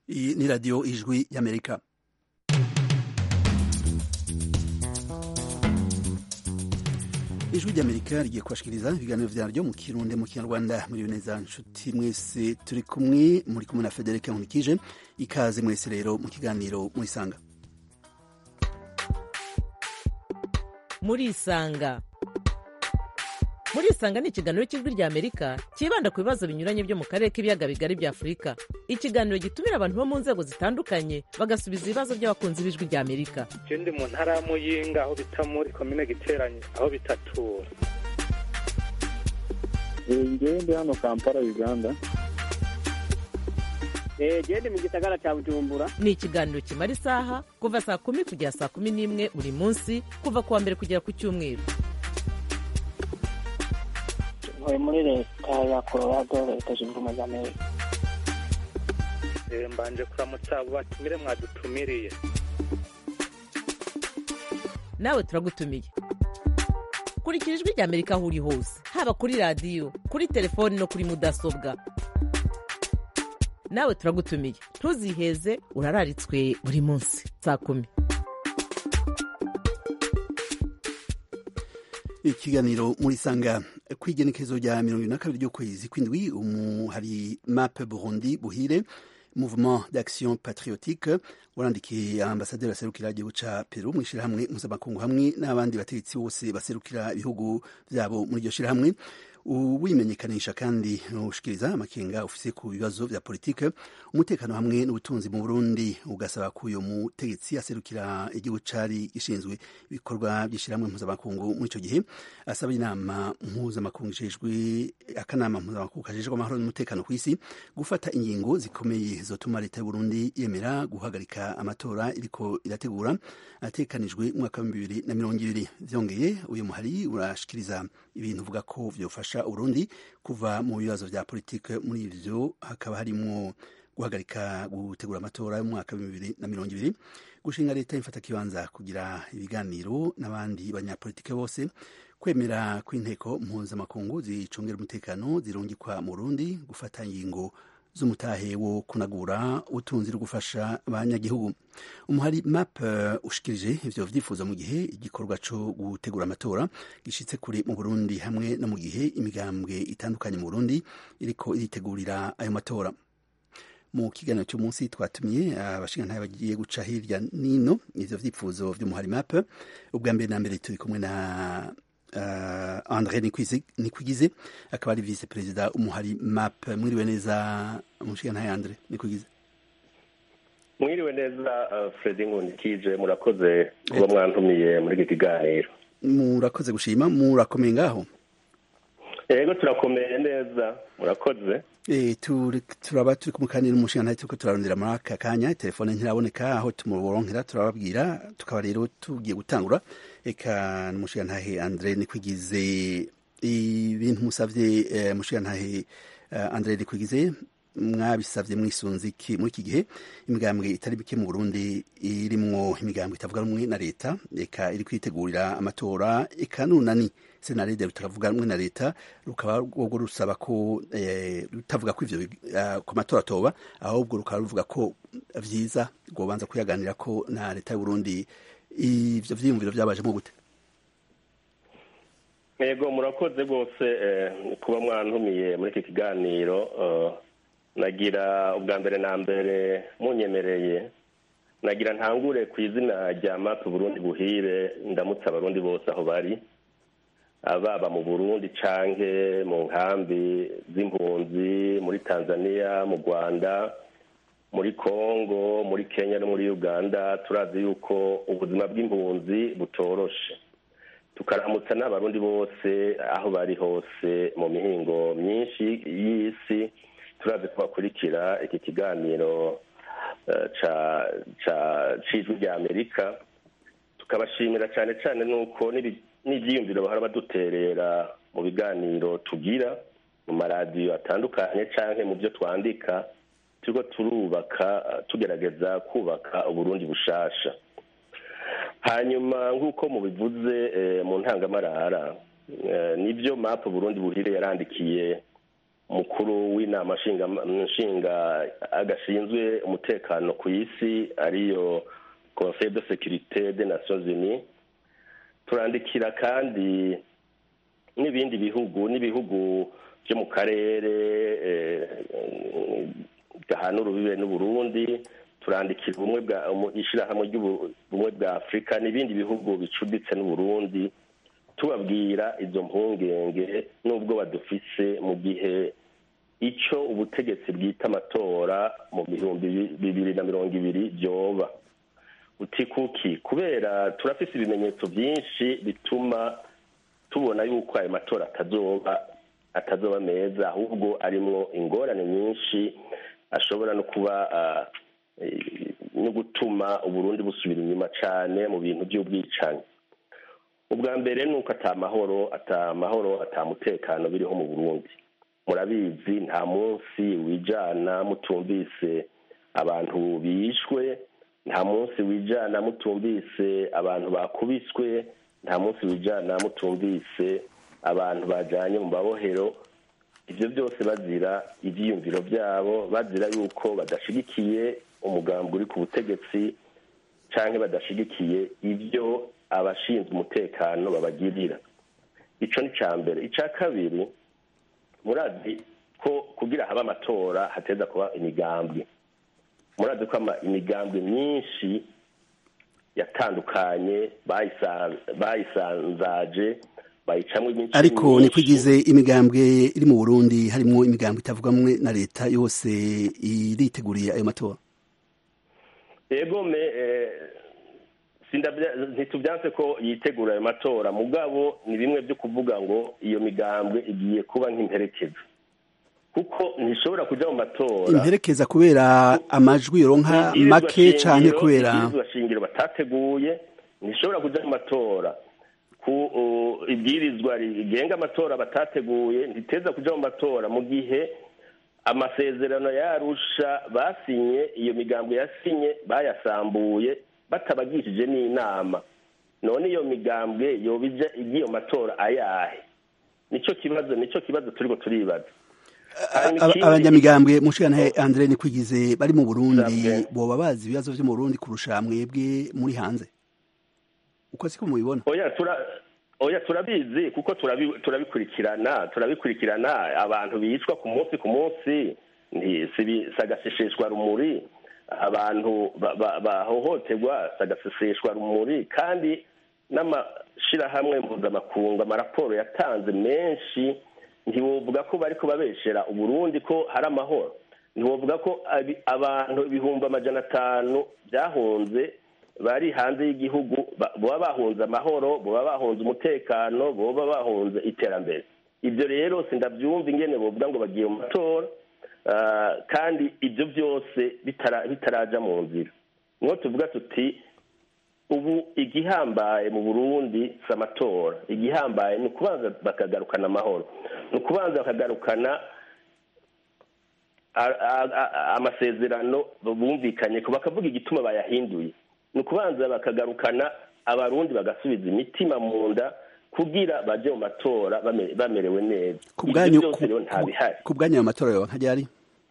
Iyi ni radiyo ijwi y'amerika ijwi ry'amerika rigiye kubashikiriza ibiganiro vyaryo mu kirundi mu kinyarwanda muri neza nshuti mwese turi kumwe muri kumwe na federike nkunikije ikaze mwese rero mu kiganiro murisanga murisanga murisanga ni ikiganiro cy'ijwi rya amerika cyibanda ku bibazo binyuranye byo mu karere k'ibiyaga bigari bya afurika ikiganiro gitumira abantu bo mu nzego zitandukanye bagasubiza ibibazo by'abakunzi b'ijwi rya amerika je ndi mu ntara ya muyinga aho bita muri komine giteranye aho bitatura ngewe ndi hano kampala uganda gende mu gisagara cya bujumbura ni ikiganiro kimara isaha kuva saa kumi kugera saa kumi n'imwe buri munsi kuva ku wa mbere kugera ku cyumweru ntuye muri leta ya colorado leta zunze ubumwe za amerika Eh, mbanje kuramutsa abo batumire mwadutumiriye nawe turagutumiye kurikira ijwi rya amerika aho uri hose haba kuri radiyo kuri telefoni no kuri mudasobwa nawe turagutumiye ntuziheze urararitswe buri munsi saa kumi ikiganiro murisanga kw'igenekezo rya mirongo ibiri na kabiri ry'ukwezi kw'indwi umu hari mape burundi buhire mouvement d'action patriotique warandikiye ambasaderi aserukira igihugu ca peru mu ishirahamwe mpuzamakungu hamwe n'abandi bategetsi bose baserukira ibihugu vyabo muri iryo shirahamwe uwimenyekanisha kandi ushikiriza amakenga ufise ku bibazo vya politike umutekano hamwe n'ubutunzi mu burundi ugasaba ko uyo mutegetsi aserukira igihugu cari gishinzwe ibikorwa vy'ishirahamwe mpuzamakungu muri ico gihe asaba inama mpuzamakungu ijejwe akanama mpuzamakungu kajejwe amahoro n'umutekano kw'isi gufata ingingo zikomeye zotuma leta y'uburundi yemera guhagarika amatora iriko irategura atekanijwe mu mwaka w'ibihumbi bibiri na mirongo ibiri vyongeye uyu muhari urashikiriza ibintu uvuga ko vyofasha urundi kuva mu bibazo vya politike muri ivyo hakaba harimwo guhagarika gutegura amatora y'umwaka w'ibihumbi bibiri na mirongo ibiri gushinga leta y'imfata kibanza kugira ibiganiro n'abandi banyapolitike bose kwemera kw'inteko mpuzamakungu zicungera umutekano zirungikwa mu Burundi gufata ingingo z'umutahe wo kunagura ubutunzi no gufasha abanyagihugu umuhari map uh, ushikirije ivyo vyifuzo mu gihe igikorwa co gutegura amatora gishitse kure mu Burundi hamwe no mu gihe imigambwe itandukanye mu Burundi iriko iritegurira ayo matora mu kiganiro cy'umunsi twatumiye abashingantahe bagiye guca hirya nino ivyo vyifuzo vy'umuhari map ubwa mbere na mbere turi kumwe na uh, Andre Nikwigize akaba ari vice perezida umuhari map mwiriwe neza umushingantahe Andre Nikwigize mwiriwe neza uh, Fredi Nkundikije murakoze kuba mwantumiye muri iki kiganiro murakoze gushima murakomeye ngaho yego turakomeye neza murakoze E, turi, turaba turi kumukanira umushingantahe turiko turarondera muri aka kanya telefone ntiraboneka aho tumuboronkera turababwira tukaba rero tugiye gutangura eka n'umushingantahe Andre Nikwigize ibintu musavye eh, mushingantahe uh, Andre Nikwigize mwabisavye mwisunze iki muri iki gihe imigambwe itari mike mu Burundi irimwo imigambwe itavuga rumwe na leta eka iri kwitegurira amatora eka nunani senarede rutavuga rumwe na leta rukaba rwo rusaba ko eh, rutavuga ko ivyo uh, ku matora atoba ahubwo rukaba ruvuga ko vyiza rwobanza kuyaganira ko na leta y'u Burundi ivyo vyiyumviro vyabajemo gute yego murakoze rwose eh, kuba mwantumiye muri iki kiganiro uh, nagira ubwa mbere na mbere munyemereye nagira ntangure ku izina rya mapu burundi buhire ndamutse abarundi bose aho bari ababa mu burundi canke mu nkambi z'impunzi muri tanzania mu rwanda muri congo muri kenya no muri uganda turazi yuko ubuzima bw'impunzi butoroshe tukaramutsa n'abarundi bose aho bari hose mu mihingo myinshi y'isi turazi ko bakurikira iki kiganiro c'ijwi rya amerika tukabashimira cyane cyane nuko n'ibyiyumviro bahora baduterera mu biganiro tugira mu maradiyo atandukanye cyangwa mu byo twandika turiko turubaka tugerageza kubaka uburundi bushasha hanyuma nk'uko mubivuze mu ntangamarara nibyo mapu burundi buhire yarandikiye umukuru w'inama nshinga agashinzwe umutekano ku isi ariyo conseil de sécurité des nations unies turandikira kandi n'ibindi bihugu n'ibihugu byo mu karere gahana urubibe n'uburundi turandikira ubumwe bwa ishyirahamwe ry'ubumwe bwa afurika n'ibindi bihugu bicuditse n'uburundi tubabwira izo mpungenge n'ubwo badufise mu gihe icyo ubutegetsi bwita amatora mu bihumbi bibiri na mirongo ibiri byoba utikuki kubera turafise ibimenyetso byinshi bituma tubona yuko ayo matora atazoba atazoba meza ahubwo arimwo ingorane nyinshi ashobora no kuba no gutuma uburundi busubira inyuma cyane mu bintu by'ubwicanyi ubwa mbere ni uko atamahoro atamahoro atamutekano biriho mu burundi murabizi nta munsi wijana mutumvise abantu bishwe nta munsi wijana mutumvise abantu bakubiswe nta munsi wijana mutumvise abantu bajyanye mu mabohero ibyo byose bazira ibyiyumviro byabo bazira yuko badashyigikiye umugambi uri ku butegetsi cyangwa badashyigikiye ibyo abashinzwe umutekano babagirira icyo ni icya mbere icya kabiri murazi ko kugira habe amatora hateza kuba imigambwe murazi ko imigambwe myinshi yatandukanye bayisanzaje bayicamo imico ariko ni kwigize imigambwe iri mu burundi harimo imigambwe itavugwamwe na leta yose iriteguriye ayo matora yego me ntitubyanse ko yitegura ayo matora mugabo ni bimwe byo kuvuga ngo iyo migambwe igiye kuba nk'imperekeza kuko ntishobora kujya mu matora imperekeza kubera amajwi yoronka make cyane kubera shingiro batateguye ntishobora kujya mu matora ku ibwirizwa rigenga amatora batateguye ntiteza kujya mu matora mu gihe amasezerano yarusha basinye iyo migambwe yasinye bayasambuye batabagishije n'inama none iyo migambwe yobija igiye mu matora ayahe nicyo kibazo nicyo kibazo turiko turibaza abanyamigambwe mushikana Andre ni kwigize bari mu Burundi boba bazi ibibazo vyo mu Burundi kurusha mwebwe muri hanze uko siko mubibona oya tura oya turabizi kuko turabikurikirana turabikurikirana abantu bicwa ku munsi ku munsi sagaseseshwa rumuri abantu bahohoterwa sagaseseshwa rumuri kandi n'amashirahamwe mpuzamakungu amaraporo yatanze menshi ntiwovuga ko bari kubabeshera uburundi ko hari amahoro ntiwovuga ko abantu ibihumbi amajana atanu byahunze bari hanze y'igihugu baba bahunze amahoro baba bahunze umutekano baba bahunze iterambere ibyo rero sindabyumva ingene bovuga ngo bagiye mu matora kandi ibyo byose bitaraja mu nzira niho tuvuga tuti ubu igihambaye mu burundi si amatora igihambaye ni ukubanza bakagarukana amahoro ni ukubanza bakagarukana amasezerano bumvikanye ko bakavuga igituma bayahinduye ni ukubanza bakagarukana abarundi bagasubiza imitima mu nda kugira baje mu matora bamerewe neza ibyo byose rero ntabihari ku bwanyu ayo matora yoba nkajyari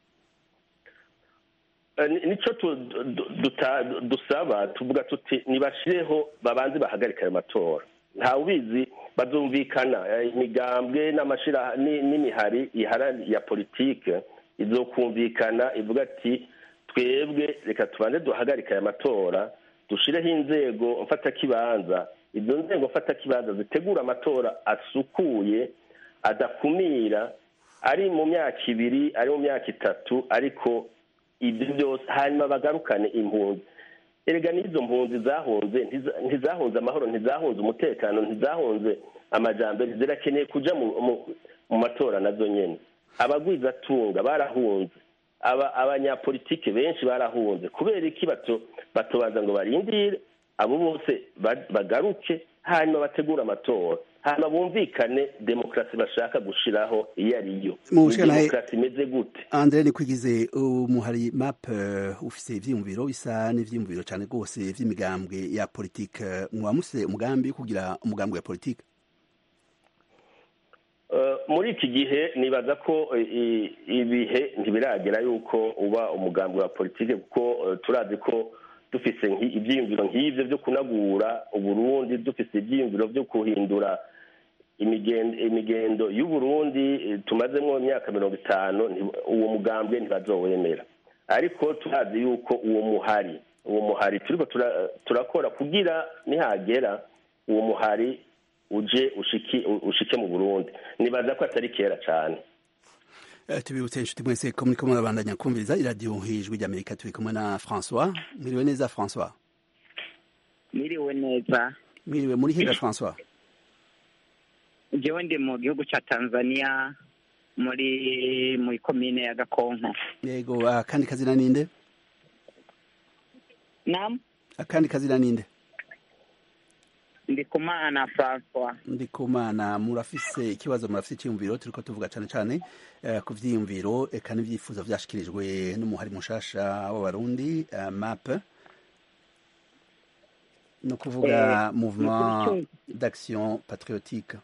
nicyo dusaba tuvuga tuti ntibashireho babanze bahagarika ayo matora ntawe ubizi bazumvikana imigambwe n'imihari ya politike izokumvikana ivuga ati twebwe reka tubanze duhagarika aya matora dushireho inzego mfatakibanza izo nzego mfatakibanza zitegura amatora asukuye adakumira ari mu myaka ibiri ari mu myaka itatu ariko ibyo byose hanyuma bagarukane impunzi erega n'izo mpunzi zahunze ntizahunze amahoro ntizahunze umutekano ntizahunze amajyambere zirakeneye kujya mu matora nazo nyine abagwizatunga barahunze abanyapolitike benshi barahunze kubera iki batobaza ngo barindire abo bose bagaruke hanyuma bategure amatora hanyuma bumvikane demokarasi bashaka gushiraho iyo ari yo demokarasi imeze gute andre ni kwigize umuhari map ufise ivyiyumviro bisa n'ivyiyumviro cane rwose vy'imigambwe ya politike mwamuse umugambi kugira umugambi wa politike Eh, muri iki gihe nibaza ko eh, i- ibihe ntibiragera yuko uba umugambi wa politike kuko eh, turazi ko dufise nki- ivyiyumviro nk'ivyo vyo kunagura uburundi dufise ivyiyumviro vyo guhindura imigendo imigendo y'uburundi eh, tumazemwo imyaka mirongo itanu nti- uwo mugambwe ntibazowemera ariko turazi yuko uwo muhari uwo muhari turiko tura- turakora kugira nihagera uwo muhari uje ushiki ushike mu burundi nibaza ko atari kera cane Eh, tubibutse inshuti mwese ko muriko murabandanya kumviriza iradiyo ijwi ry'amerika turi kumwe na françois mwiriwe neza françois Niriwe neza mwiriwe muri higa françois jewe ndi mu gihugu ca Tanzania muri muri komine ya Gakonko yego akandi kazina ninde nam akandi kazina ninde ndi kumana François ndikumana murafise ikibazo murafise icyiyumviro turiko tuvuga cane cane eh, ku vyiyumviro eka n'ivyifuzo vyashikirijwe n'umuhari mushasha w'abarundi eh, map no kuvuga Eh, mouvement nukuri d'action patriotique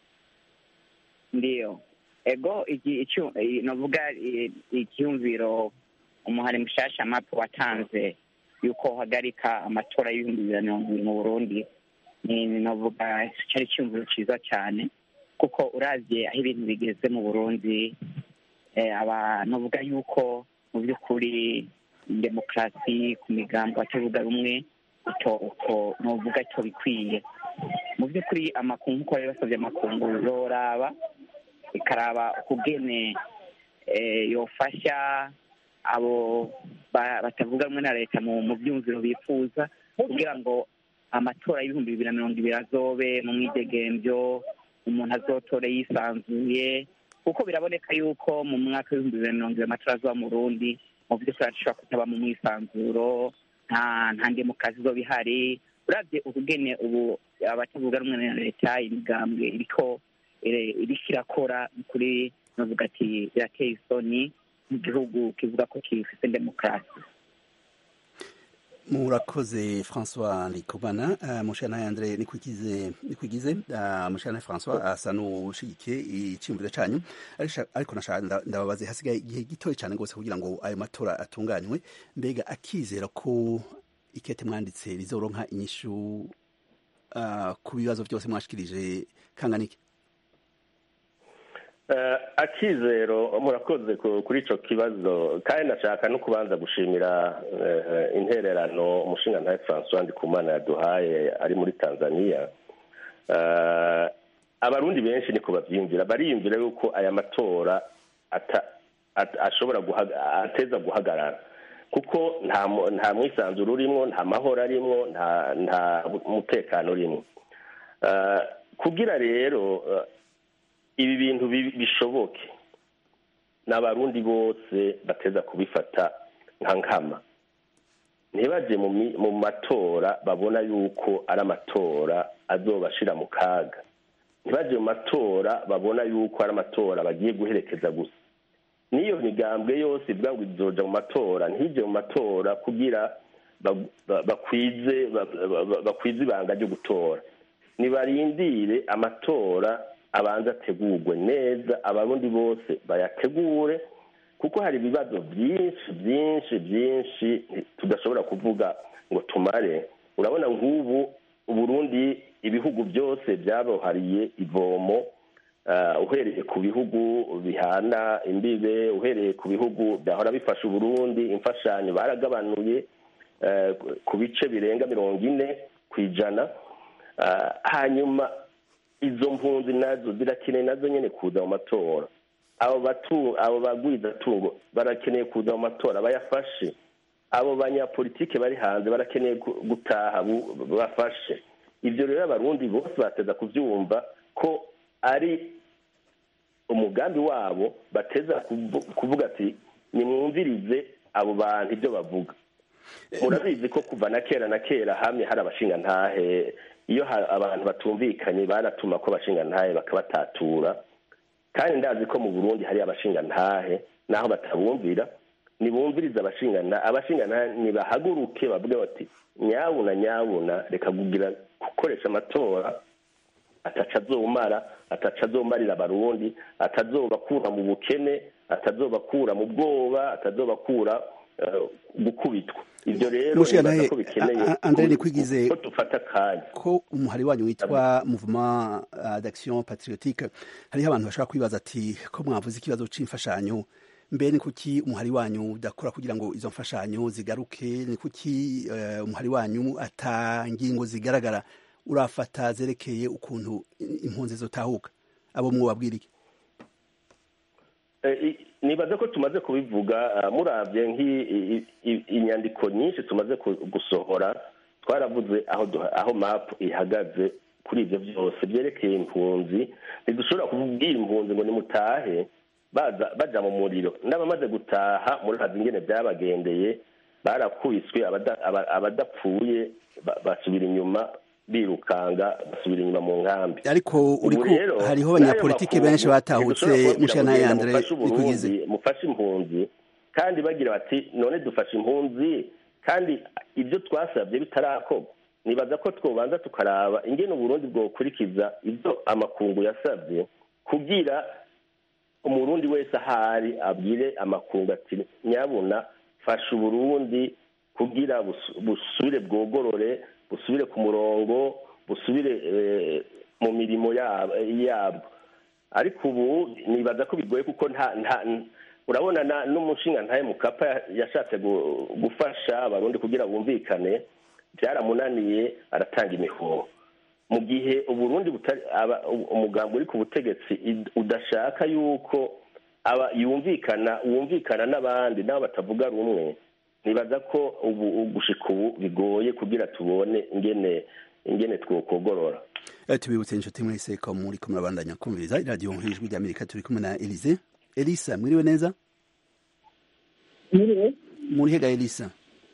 ndiyo ego iki icu i- novuga i- icyumviro umuhari mushasha map watanze yuko uhagarika amatora y'ibihumbi bibiri na mirongo ibiri mu Burundi ni ni novuga cari icyumviro ciza cyane kuko uravye aho ibintu bigeze mu Burundi eh, aba novuga yuko mu by'ukuri demokarasi ku migambo atavuga rumwe uto uto novuga ito bikwiye mu by'ukuri amakungu uko bari basabye amakungu zoraba ikaraba ukugene eh, yofasha abo ba- batavuga rumwe na leta mu mu byumviro bifuza kugira ngo amatora y'ibihumbi bibiri na mirongo ibiri azobe mu mwidegemvyo umuntu azotore yisanzuye kuko biraboneka yuko mu mwaka w'ibihumbi bibiri na mirongo ibiri amatora azoba mu Burundi mu by'ukuri ashobora kutaba mu mwisanzuro nta nta demokarasi izoba ihari uravye ukugene ubu abatavuga rumwe na leta imigambwe iriko ire- iriko irakora kuri novuga ati birateye isoni mu gihugu kivuga ko gifise demokarasi murakoze françois ndikumana uh, mushana andre nikwigize nikwigize uh, mushana françois asa n'ushigikiye iciyumviro canyu Arisha- ariko nashaka nda- ndababaze hasigaye igihe gitoya cane gose kugira ngo ayo matora atunganywe mbega akizera ko ikete mwanditse rizoronka inyishu uh, ku bibazo byose mwashikirije kangana iki Eh, akizero murakoze ku- kuri ico kibazo kandi nashaka no kubanza gushimira eh, intererano umushingantahe francois ndikumana yaduhaye ari muri tanzania Eh, abarundi benshi niko bavyiyumvira bariyumvira yuko aya matora ata- at- ashobora guhaga- ateza guhagarara kuko nta mu- nta mwisanzuro urimwo nta mahoro arimwo nta nta mutekano urimwo Eh, kugira rero eh, ibi bintu bi- bishoboke n'abarundi bose bateza kubifata nka nkama ntibaje mu mi- mu matora babona yuko ari amatora azobashira mu kaga ntibaje mu matora babona yuko ari amatora bagiye guherekeza gusa n'iyo migambwe yose ivuga ngo izoja mu matora ntije mu matora kugira ba- ba- bakwize ba- ba- ba- bakwize ibanga ryo gutora nibarindire amatora abanza ategurwe neza abarundi bose bayategure kuko hari ibibazo byinshi byinshi byinshi tudashobora kuvuga ngo tumare urabona nk'ubu uburundi ibihugu byose byabohariye ivomo ah, uhereye ku bihugu bihana imbibe uhereye ku bihugu byahora bifasha uburundi imfashanyo baragabanuye eh, ku bice birenga mirongo ine ku ijana Ah, hanyuma izo mpunzi nazo zirakeneye nazo nyene kuza mu matora abo batu abo bagwizatungo barakeneye kuza mu matora bayafashe abo banyapolitike bari hanze barakeneye gu- gutaha bu- bafashe ivyo rero abarundi bose bateza kuvyumva ko ari umugambi wabo bateza kuvu- kuvuga ati nimwumvirize abo bantu ibyo bavuga murabizi ko kuva na kera na kera hamwe hari abashingantahe iyo ha- abantu batumvikanye baratuma ko abashingantahe bakabatatura kandi ndazi ko mu burundi hari abashingantahe naho batabumvira nibumviriza abashingana abashingana nibahaguruke bavuge bati nyabuna nyabuna reka kugira gukoresha amatora ataca azomara ataca azomarira abarundi atazobakura mu bukene atazobakura mu bwoba atazobakura eh, gukubitwa ibyo rero Mushira nibaza naye, ko bikeneye a- a- Andre ko- Nikwigize- ko dufata akanya ko umuhari wanyu witwa mouvement uh, d'action patriotique hariho abantu bashobora kwibaza ati ko mwavuze ikibazo c'imfashanyo mbe ni kuki umuhari wanyu udakora kugira ngo izo mfashanyo zigaruke ni kuki uh, umuhari wanyu ata ngingo zigaragara urafata zerekeye ukuntu impunzi zotahuka abo mwobabwira iki Eh, i- nibaza ko tumaze kubivuga ah, muravye nk'inyandiko nyinshi tumaze ku- gusohora twaravuze aho duha- aho map ihagaze kuri ivyo vyose vyerekeye impunzi ntidushobora kubwira impunzi ngo nimutahe baza baja mu muriro n'abamaze gutaha murazi ingene vyabagendeye barakubiswe abada- aba- abadapfuye ba- basubira inyuma birukanga basubira inyuma mu nkambi ariko Ubu uriko rero, hariho n'ayo abanyapolitike makungu benshi batahutse ntidushobora kubabwira mushana ngo Andre mufashe Uburundi, bikugize mufashe impunzi kandi bagira bati none dufashe impunzi kandi ibyo twasabye bitarakorwa nibaza ko twobanza tukaraba ingene uburundi bwokurikiza ibyo amakungu yasabye kugira umurundi wese ahari abwire amakungu ati nyabuna fasha uburundi kugira busu- busubire bwogorore busubire ku murongo busubire eh, mu mirimo yab- yabwo ariko ubu nibaza ko bigoye kuko nta nta urabona na- n'umushinga ntaye mukapa ya- yashatse gu- gufasha abarundi kugira bumvikane byaramunaniye aratanga imihoho mu gihe uburundi butari aba- umugambi uri ku butegetsi id- udashaka yuko aba yumvikana wumvikana n'abandi nabo batavuga rumwe nibaza ko ubu gushika ubu bigoye kugira tubone ingene ingene twokogorora Eh, tubibutse inshuti mwese ko muri ko murabandanya kumviriza iradiyo ijwi rya amerika turi kumwe na elise elisa mwiriwe neza nyiriwe muri hega elisa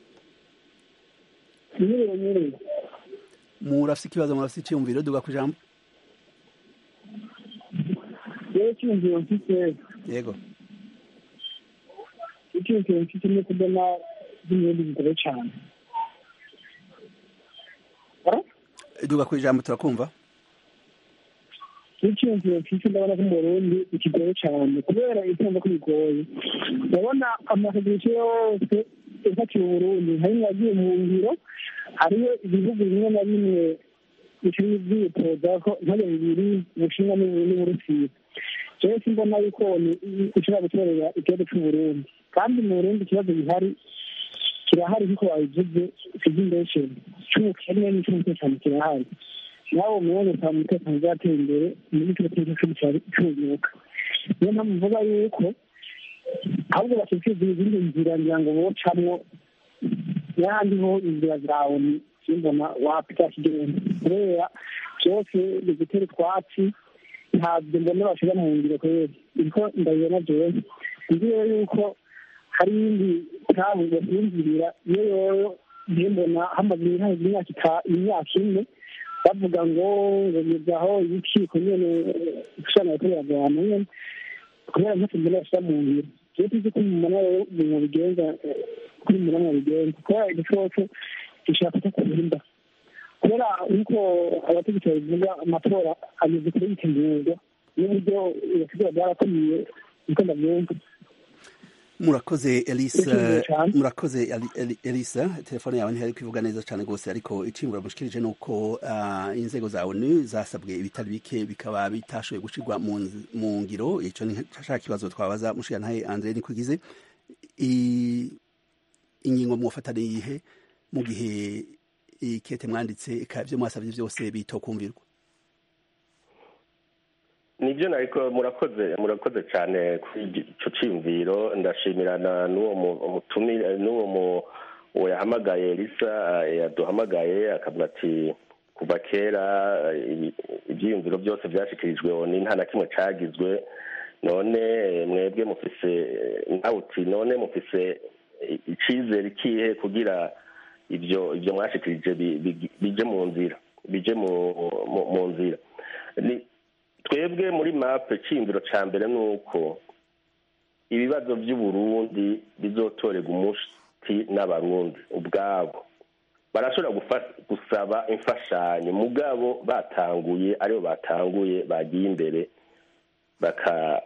nyiriwe nyiriwe murafise ikibazo murafise iciyumviro duga ku ijambo rero icyumviro mfite yego icyumviro mfite ni kubona by'ibindi bigoye cyane duga ku ijambo turakumva n'icyumviro mfite ndabona ko mu burundi bikigoye cyane kubera itumva ko bigoye ndabona amasosiyete yose ifatiye uburundi harimo yagiye mu ngiro hariyo ibihugu bimwe na bimwe bikiri byitoza ko intare bibiri ubushinwa n'uburusiya jewe simbona yuko ishobora gutorera ikibazo c'uburundi kandi mu burundi ikibazo gihari kirahari nk'uko wabivuze cy'imbesheni c'ubukene n'ic'umutekano kirahari nawe umwanya ukaba umutekano uzatera imbere muri kino kibazo c'ubunyuka niyo mpamvu mvuga yuko ahubwo bashyikirizwa izindi nzira ngira ngo bocamwo n'ahandi ho inzira zawe simbona wapita kigenda kubera byose bigutera utwatsi ntabyo mbona bashira mu ngiro kubera niko ndabibona jewe nzi rero yuko hari iyindi tabu basinzirira iyo yoyo niyo mbona hamaze imyaka imyaka ine bavuga ngo ngo nizaho ibikiko nyene gushana gukorera abantu nyene kubera ntacyo mbona bashira mu ngiro jewe tuzi ko mumana rero ibintu bigenza kuri murama bigenza kubera igicoco gishaka kukurinda kubera nk'uko abategetsi babivuga amatora ameze kuri yitegurwa n'uburyo ibasigaye byarakomeye niko ndabyumva murakoze elisa Icyumviro cyane. murakoze Eli- Eli- elisa telefone yawe ntihari kwivuga neza cyane rwose ariko icimbura mushikirije ni uko ah, inzego za onu zasabwe ibitari bike bikaba bitashoboye gushirwa mu nz- mu ngiro ico ni nshaka kibazo twabaza mushigantahe andre nikwigize I- ingingo mwofata ni iyihe mu gihe ikete mwanditse eka ivyo mwasabye vyose bitokumvirwa nibyo nariko murakoze murakoze cyane kuri ico ciyumviro ndashimirana n'uwo mu- umutumire n'uwo mu- uwo yahamagaye elisa eh, yaduhamagaye akavuga ati kuva kera eh, ibi- ivyiyumviro byose vyashikirijwe ni nta na kimwe cagizwe none eh, mwebwe mufise eh, nawe uti none mufise eh, icizere ikihe kugira ibyo ibyo mwashikirije bi- bi- bije mu nzira bije mu mu- mu nzira ni twebwe muri mape cyiyumviro cya mbere ni uko ibibazo by'uburundi bizotorerwa umuti n'abarundi ubwabo barashobora gufa- gusaba imfashanyo mugabo batanguye aribo batanguye bagiye imbere baka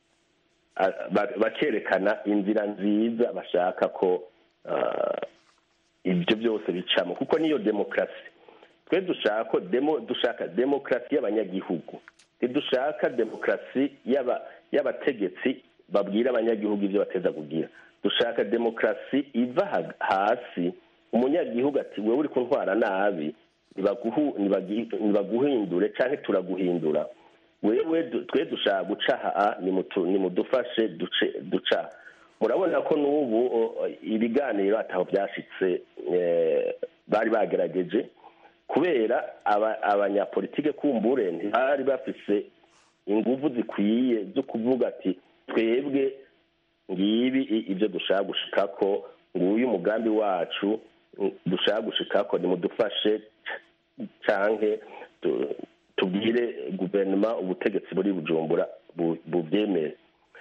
a- ba- bakerekana inzira nziza bashaka ko ah, ibyo byose bicamo kuko niyo demokarasi twe dushaka ko demo dushaka demokarasi y'abanyagihugu ntidushaka demokarasi y'aba- y'abategetsi babwira abanyagihugu ibyo bateza kugira dushaka demokarasi iva ha- hasi umunyagihugu ati wewe uri kuntwara nabi nibaguhu- nibagi- nibaguhindure canke turaguhindura wewe du- twe dushaka guca haa nimutu- nimudufashe duce duca murabona ko n'ubu o, ibiganiro ataho byashitse eh, bari bagerageje kubera aba- abanyapolitike kumbure ntibari bafise inguvu zikwiye zo kuvuga ati twebwe ngibi i- ibyo dushaka gushikako nguyu umugambi wacu mm, dushaka gushikako nimudufashe canke tu- tubwire guverinoma ubutegetsi buri bujumbura bu- bubyemere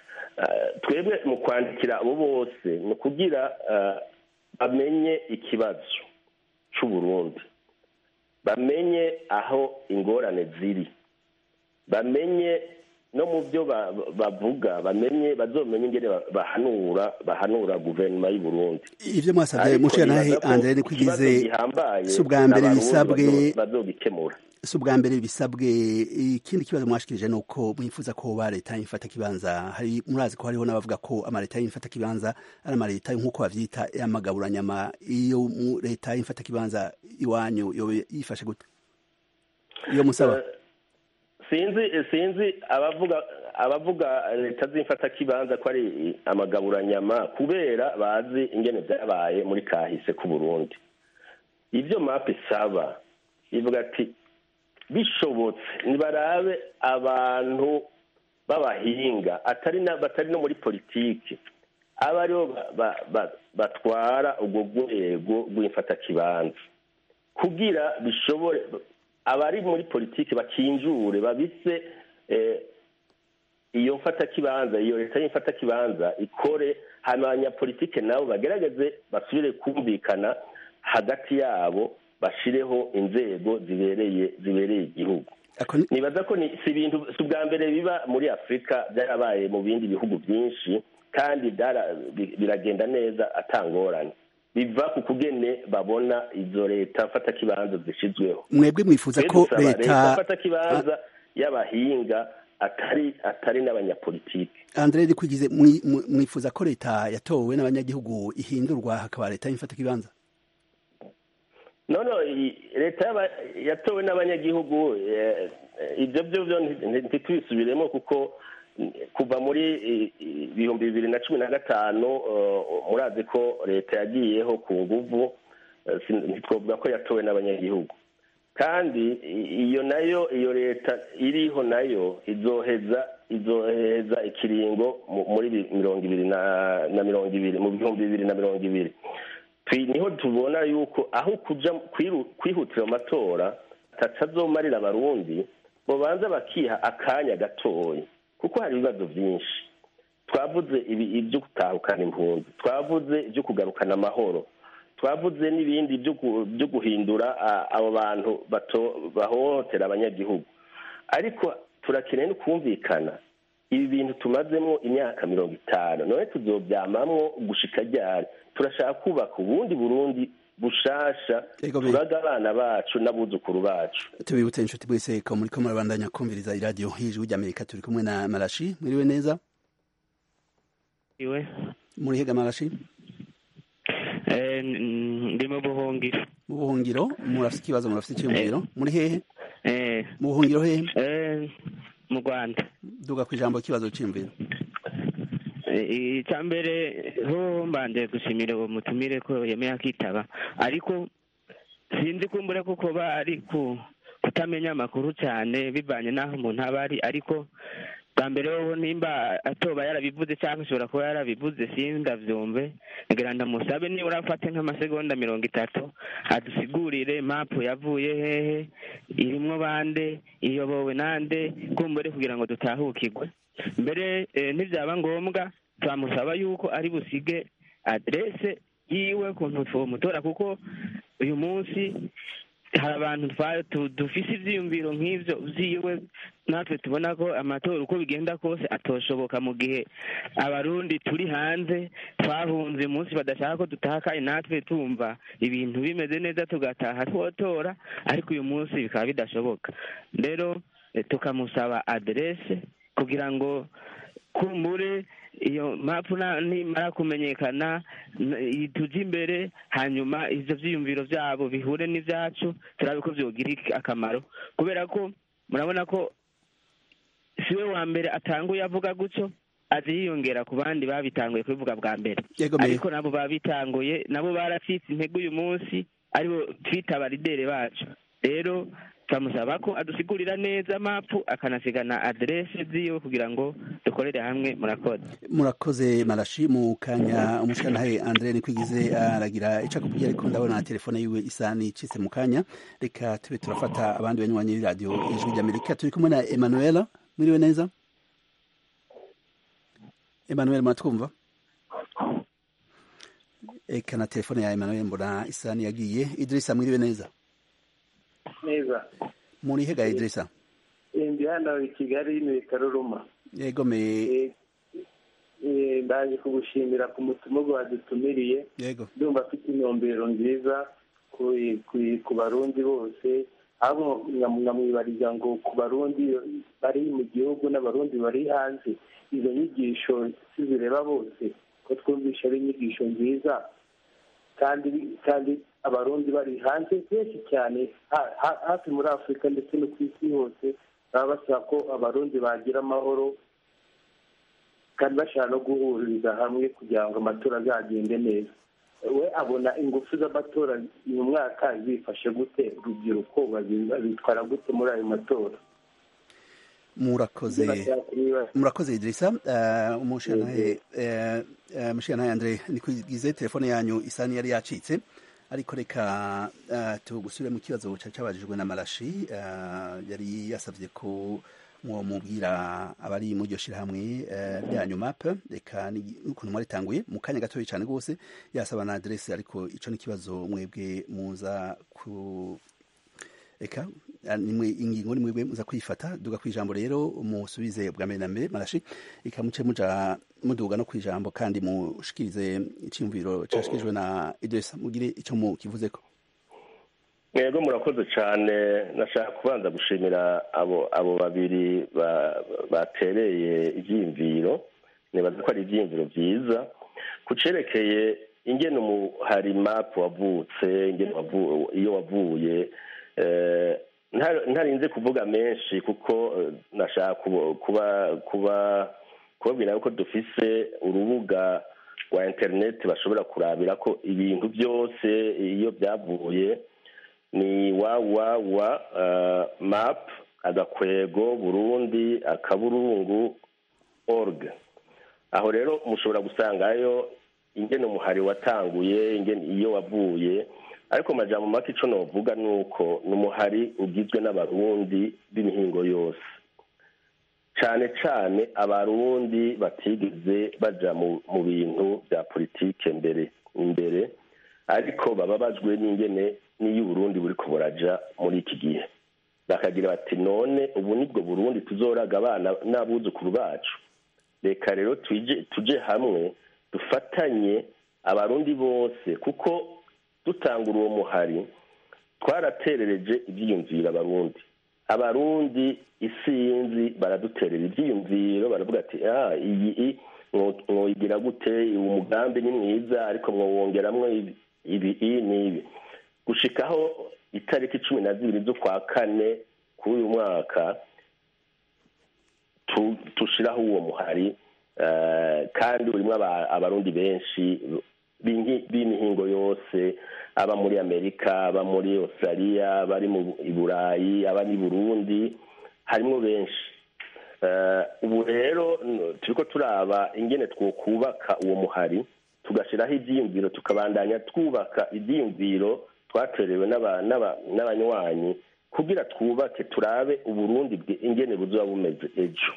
Eh, twebwe mu kwandikira abo bose ni ukugira eh, bamenye ikibazo c'uburundi bamenye aho ingorane ziri bamenye no mu byo ba- bavuga bamenye bazomenye ingene ba- bahanura bahanura guverinoma y'u Burundi ivyo mwasavye Ariko mushiranahe nibaza ko Andre ni ikibazo kwigize gihambaye si ubwa mbere n'abarundi bisabwe bazo- bazogikemura si ubwa mbere bisabwe ikindi kibazo mwashikirije ni uko mwifuza ko ba leta y'imfata kibanza hari murazi ko hariho n'abavuga ko amaleta y'imfata kibanza ari amaleta nk'uko bavyita y'amagaburanyama iyo mu leta y'imfata kibanza iwanyu yoba yifashe gute iyo musaba Eh, sinzi sinzi abavuga abavuga leta z'imfata kibanza ko ari amagaburanyama kubera bazi ingene byabaye muri kahise ku Burundi ibyo map isaba ivuga ati bishobotse nibarabe abantu b'abahinga atari na batari no muri politiki aba aribo ba- ba- ba- batwara ubwo rwego rw'imfatakibanza kugira bishobore abari muri politiki bakinjure babise eh, iyo mfatakibanza iyo leta y'imfatakibanza ikore hanyuma abanyapolitike nabo bagerageze basubire kumvikana hagati yabo bashireho inzego zibereye zibereye igihugu Ako ni- nibaza ko ni si ibintu si ubwa mbere biba muri afurika byarabaye mu bindi bihugu byinshi kandi byara- bi- biragenda neza atangorane biva ku kugene babona izo leta mfatakibanza zishyizweho mwebwe mwifuza Twe ko dusaba leta mfatakibanza y'abahinga atari atari n'abanyapolitiki Andre ni kwigize mwi- mwi- mwifuza ko leta yatowe n'abanyagihugu ihindurwa hakaba leta y'imfata kibanza nono i- leta y'aba- yatowe n'abanyagihugu eh, eh, ibyo byo byo nti- nti- ntitubisubiremo kuko mm, kuva muri i- i- ibihumbi bibiri na cumi na gatanu eh, murazi ko leta yagiyeho ku nguvu eh, sin- ntitwovuga ko yatowe n'abanyagihugu kandi i- iyo nayo iyo leta iriho nayo izoheza izoheza ikiringo mu- muri bi- mirongo ibiri na na mirongo ibiri mu bihumbi bibiri na mirongo ibiri Twi- niho tubona yuko aho kuja kwiru- kwihutira mu matora atazomarira abarundi bobanza bakiha akanya gatoya kuko hari ibibazo byinshi twavuze ibi- ibyo gutahukana impunzi twavuze ibyo kugarukana amahoro twavuze n'ibindi byo gu- byo guhindura a- abo bantu bato- bahohotera abanyagihugu ariko turakeneye no kumvikana ibi bintu tumazemo imyaka mirongo itanu none tuzobyamamwo gushika ryari turashaka kubaka ubundi burundi bushasha Ego be. turaga abana bacu n'abuzukuru bacu tubibutse inshuti mwese ko muriko murabandanya kumviriza iradiyo hijwi ry'amerika turi kumwe na marashi mwiriwe neza iwe muri hega marashi Eh, n- ndi mu buhungiro mu buhungiro murafite ikibazo murafite icyiyumviro muri hehe Eh, mu buhungiro hehe eh, mu rwanda duga ku ijambo ikibazo cyiyumviro Eh, icya mbere ho mbanje gushimira uwo mutumire ko yemeye akitaba ariko sinzi kumbure kuko bari ku kutamenya amakuru cyane bivanye n'aho umuntu aba ari ariko bwa mbere wowe nimba atoba yarabivuze cyangwa ashobora kuba yarabivuze sindavyumve ngira ndamusabe nibura afate nk'amasegonda mirongo itatu adusigurire mapu yavuye hehe irimwo bande iyobowe nande kumbure kugira ngo dutahukirwe mbere eh, ntibyaba ngombwa twamusaba yuko ari busige adrese yiwe kuntu twomutora kuko uyu munsi hari abantu dufise ivyiyumviro nk'ivyo vyiwe natwe tubona ko amatora uko bigenda kose atoshoboka mu gihe abarundi turi hanze twahunze umunsi badashaka ko dutaha kandi natwe tumva ibintu bimeze neza tugataha twotora ariko uyu munsi bikaba bidashoboka rero tukamusaba aderese kugira ngo kumbure iyo mpapuro nimara kumenyekana tujye imbere hanyuma ibyo byiyumviro byabo bihure n'ibyacu turabe ko byogira akamaro kubera ko murabona ko si we wa mbere atanguye avuga gutyo aje yiyongera ku bandi babitanguye kubivuga bwa mbere ariko nabo babitanguye nabo baracitse intege uyu munsi aribo twita abaridere bacu rero turamusaba ko adusigurira neza mapu akanasigana aderese ziwe kugira ngo dukorere hamwe murakoze murakoze marashi mu kanya umushanahe andre nikwigize aragira ico akubwira ariko ndabona telefone yiwe isa nicitse mu kanya reka tube turafata abandi banywanyi b'iradiyo ijwi ry'amerika turi kumwe na emanuela mwiriwe neza emanuel muratwumva eka na telefone ya emanuel mbona isa niyagiye idirisa mwiriwe neza neza muri hega Idrisa ndi hano i Kigali ni Karuruma yego me ndaje kugushimira ku mutima wadutumiriye yego ndumva afite intumbero nziza ku barundi bose ahubwo nkamwibariza ngo ku barundi bari mu gihugu n'abarundi bari hanze izo nyigisho zireba bose ko twumvisha ari inyigisho nziza kandi kandi abarundi bari hanze benshi cyane hafi muri afurika ndetse no ku isi hose baba basaba ko abarundi bagira amahoro kandi bashaka no guhuriza hamwe kugira ngo amatora azagende neza we abona ingufu z'amatora uyu mwaka zifashe gute urubyiruko babitwara gute muri ayo matora murakoze murakoze Idrisa umushyiranahe umushyiranahe Andre nikwigize telefone yanyu isa yari yacitse ariko reka tugusubire mu kibazo cyabajijwe na marashi yari yasabye ko mwamubwira abari mu iryo shyirahamwe ryanyu mape reka n'ukuntu mwaritanguye mu kanya gatoya cyane rwose yasaba na aderesi ariko icyo ni ikibazo mwebwe muza ku reka nimwe ingingo ni mwebwe muza kwifata duga ku ijambo rero musubize bwa mbere na mbere marashi reka muce muja muduga no ku ijambo kandi mushikirize icyumviro cyashikirijwe na idrisa mugire icyo mukivuzeko mwebwe murakoze cyane nashaka kubanza gushimira abo abo babiri batereye ibyiyumviro nibaza ko ari ibyiyumviro byiza ku cerekeye ingene umuhari mapu wavutse iyo wavuye ntarinze kuvuga menshi kuko nashaka kuba kuba kubabwira yuko dufise urubuga rwa interineti bashobora kurabira ko ibintu byose iyo byavuye ni wawawa mapu agakwego burundi akaburungu org aho rero mushobora gusangayo ingene umuhari watanguye ingene iyo wavuye ariko majambo make ico novuga ni uko ni umuhari ugizwe n'abarundi b'imihingo yose cane cane abarundi batigeze baja mu bintu bya politike mbere imbere ariko bababajwe n'ingene n'iyo uburundi buriko buraja muri iki gihe bakagira bati none ubu nibwo burundi tuzoraga abana n'abuzukuru bacu reka rero tuje hamwe dufatanye abarundi bose kuko dutangura uwo muhari twaraterereje ibyiyumviro abarundi abarundi isinzi baraduterera ibyiyumviro baravuga ati ah iyi mwoyigira gute uwo mugambi ni mwiza ariko mwowongeramwo ibi n'ibi gushikaho itariki cumi na zibiri z'ukwa kane k'uyu mwaka tushiraho uwo muhari kandi urimo abarundi benshi b'imihingo yose aba muri amerika aba muri australia bari mu burayi aba ni burundi harimo benshi ubu rero turiko turaba ingene twokubaka uwo muhari tugashyiraho ibyiyumviro tukabandanya twubaka ibyiyumviro twaterewe n'abanywanyi kugira twubake turabe uburundi ingene buzoba bumeze ejo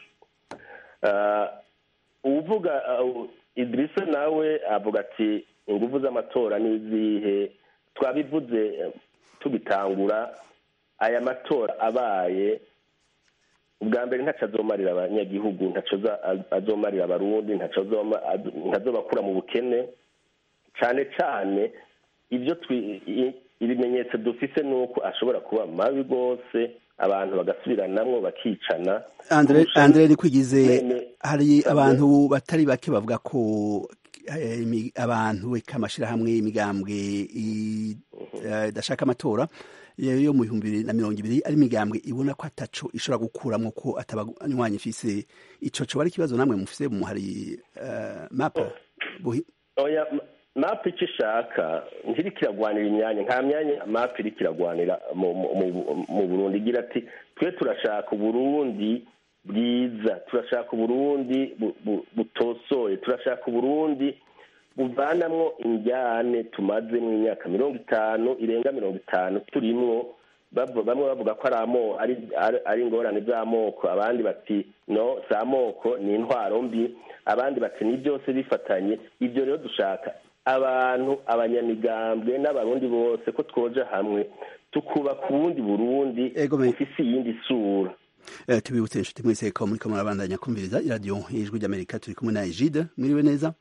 uvuga idirisa nawe avuga ati ingufu z'amatora n'izihe twabivuze eh, tubitangura aya matora abaye ubwa mbere ntaco azomarira abanyagihugu ntaco aza- azomarira abarundi ntaco azoma- az- ntazobakura mu bukene cane cane ibyo twi- i- ibimenyetso dufise ni uko ashobora kuba mabi rwose abantu bagasubiranamwo bakicana Andre kurusha Andre nikwigize bene- hari Sabwe. abantu batari bake bavuga ko eh, imi- abantu eka amashirahamwe imigambwe i- eh, idashaka amatora yo yo mu bihumbi bibiri na mirongo ibiri ari imigambwe ibona ko ataco ishobora gukuramwo ko atabanywanyi ifise ico coba ari ikibazo namwe mufise mu hari eh, map buhi oya ma- map icyo ishaka ntiriko iragwanira imyanya nta myanya map iriko iragwanira mu- mu- mu- mu burundi igira ati twe turashaka uburundi bwiza turashaka uburundi bu- bu- butosoye turashaka uburundi buvanamwo injyane tumaze mu myaka mirongo itanu irenga mirongo itanu turimwo bavu- bamwe bavuga ko ari amo ari ari- ari ingorane z'amoko abandi bati no si amoko ni intwaro mbi abandi bati ni byose bifatanye ibyo rero dushaka abantu abanyamigambwe n'abarundi bose ko twoja hamwe tukubaka ubundi burundi Ego me- bufise iyindi sura Eh, tubibutse inshuti mwese ko muriko murabandanya kumviriza iradiyo ijwi ry'amerika turi kumwe na Egide mwiriwe neza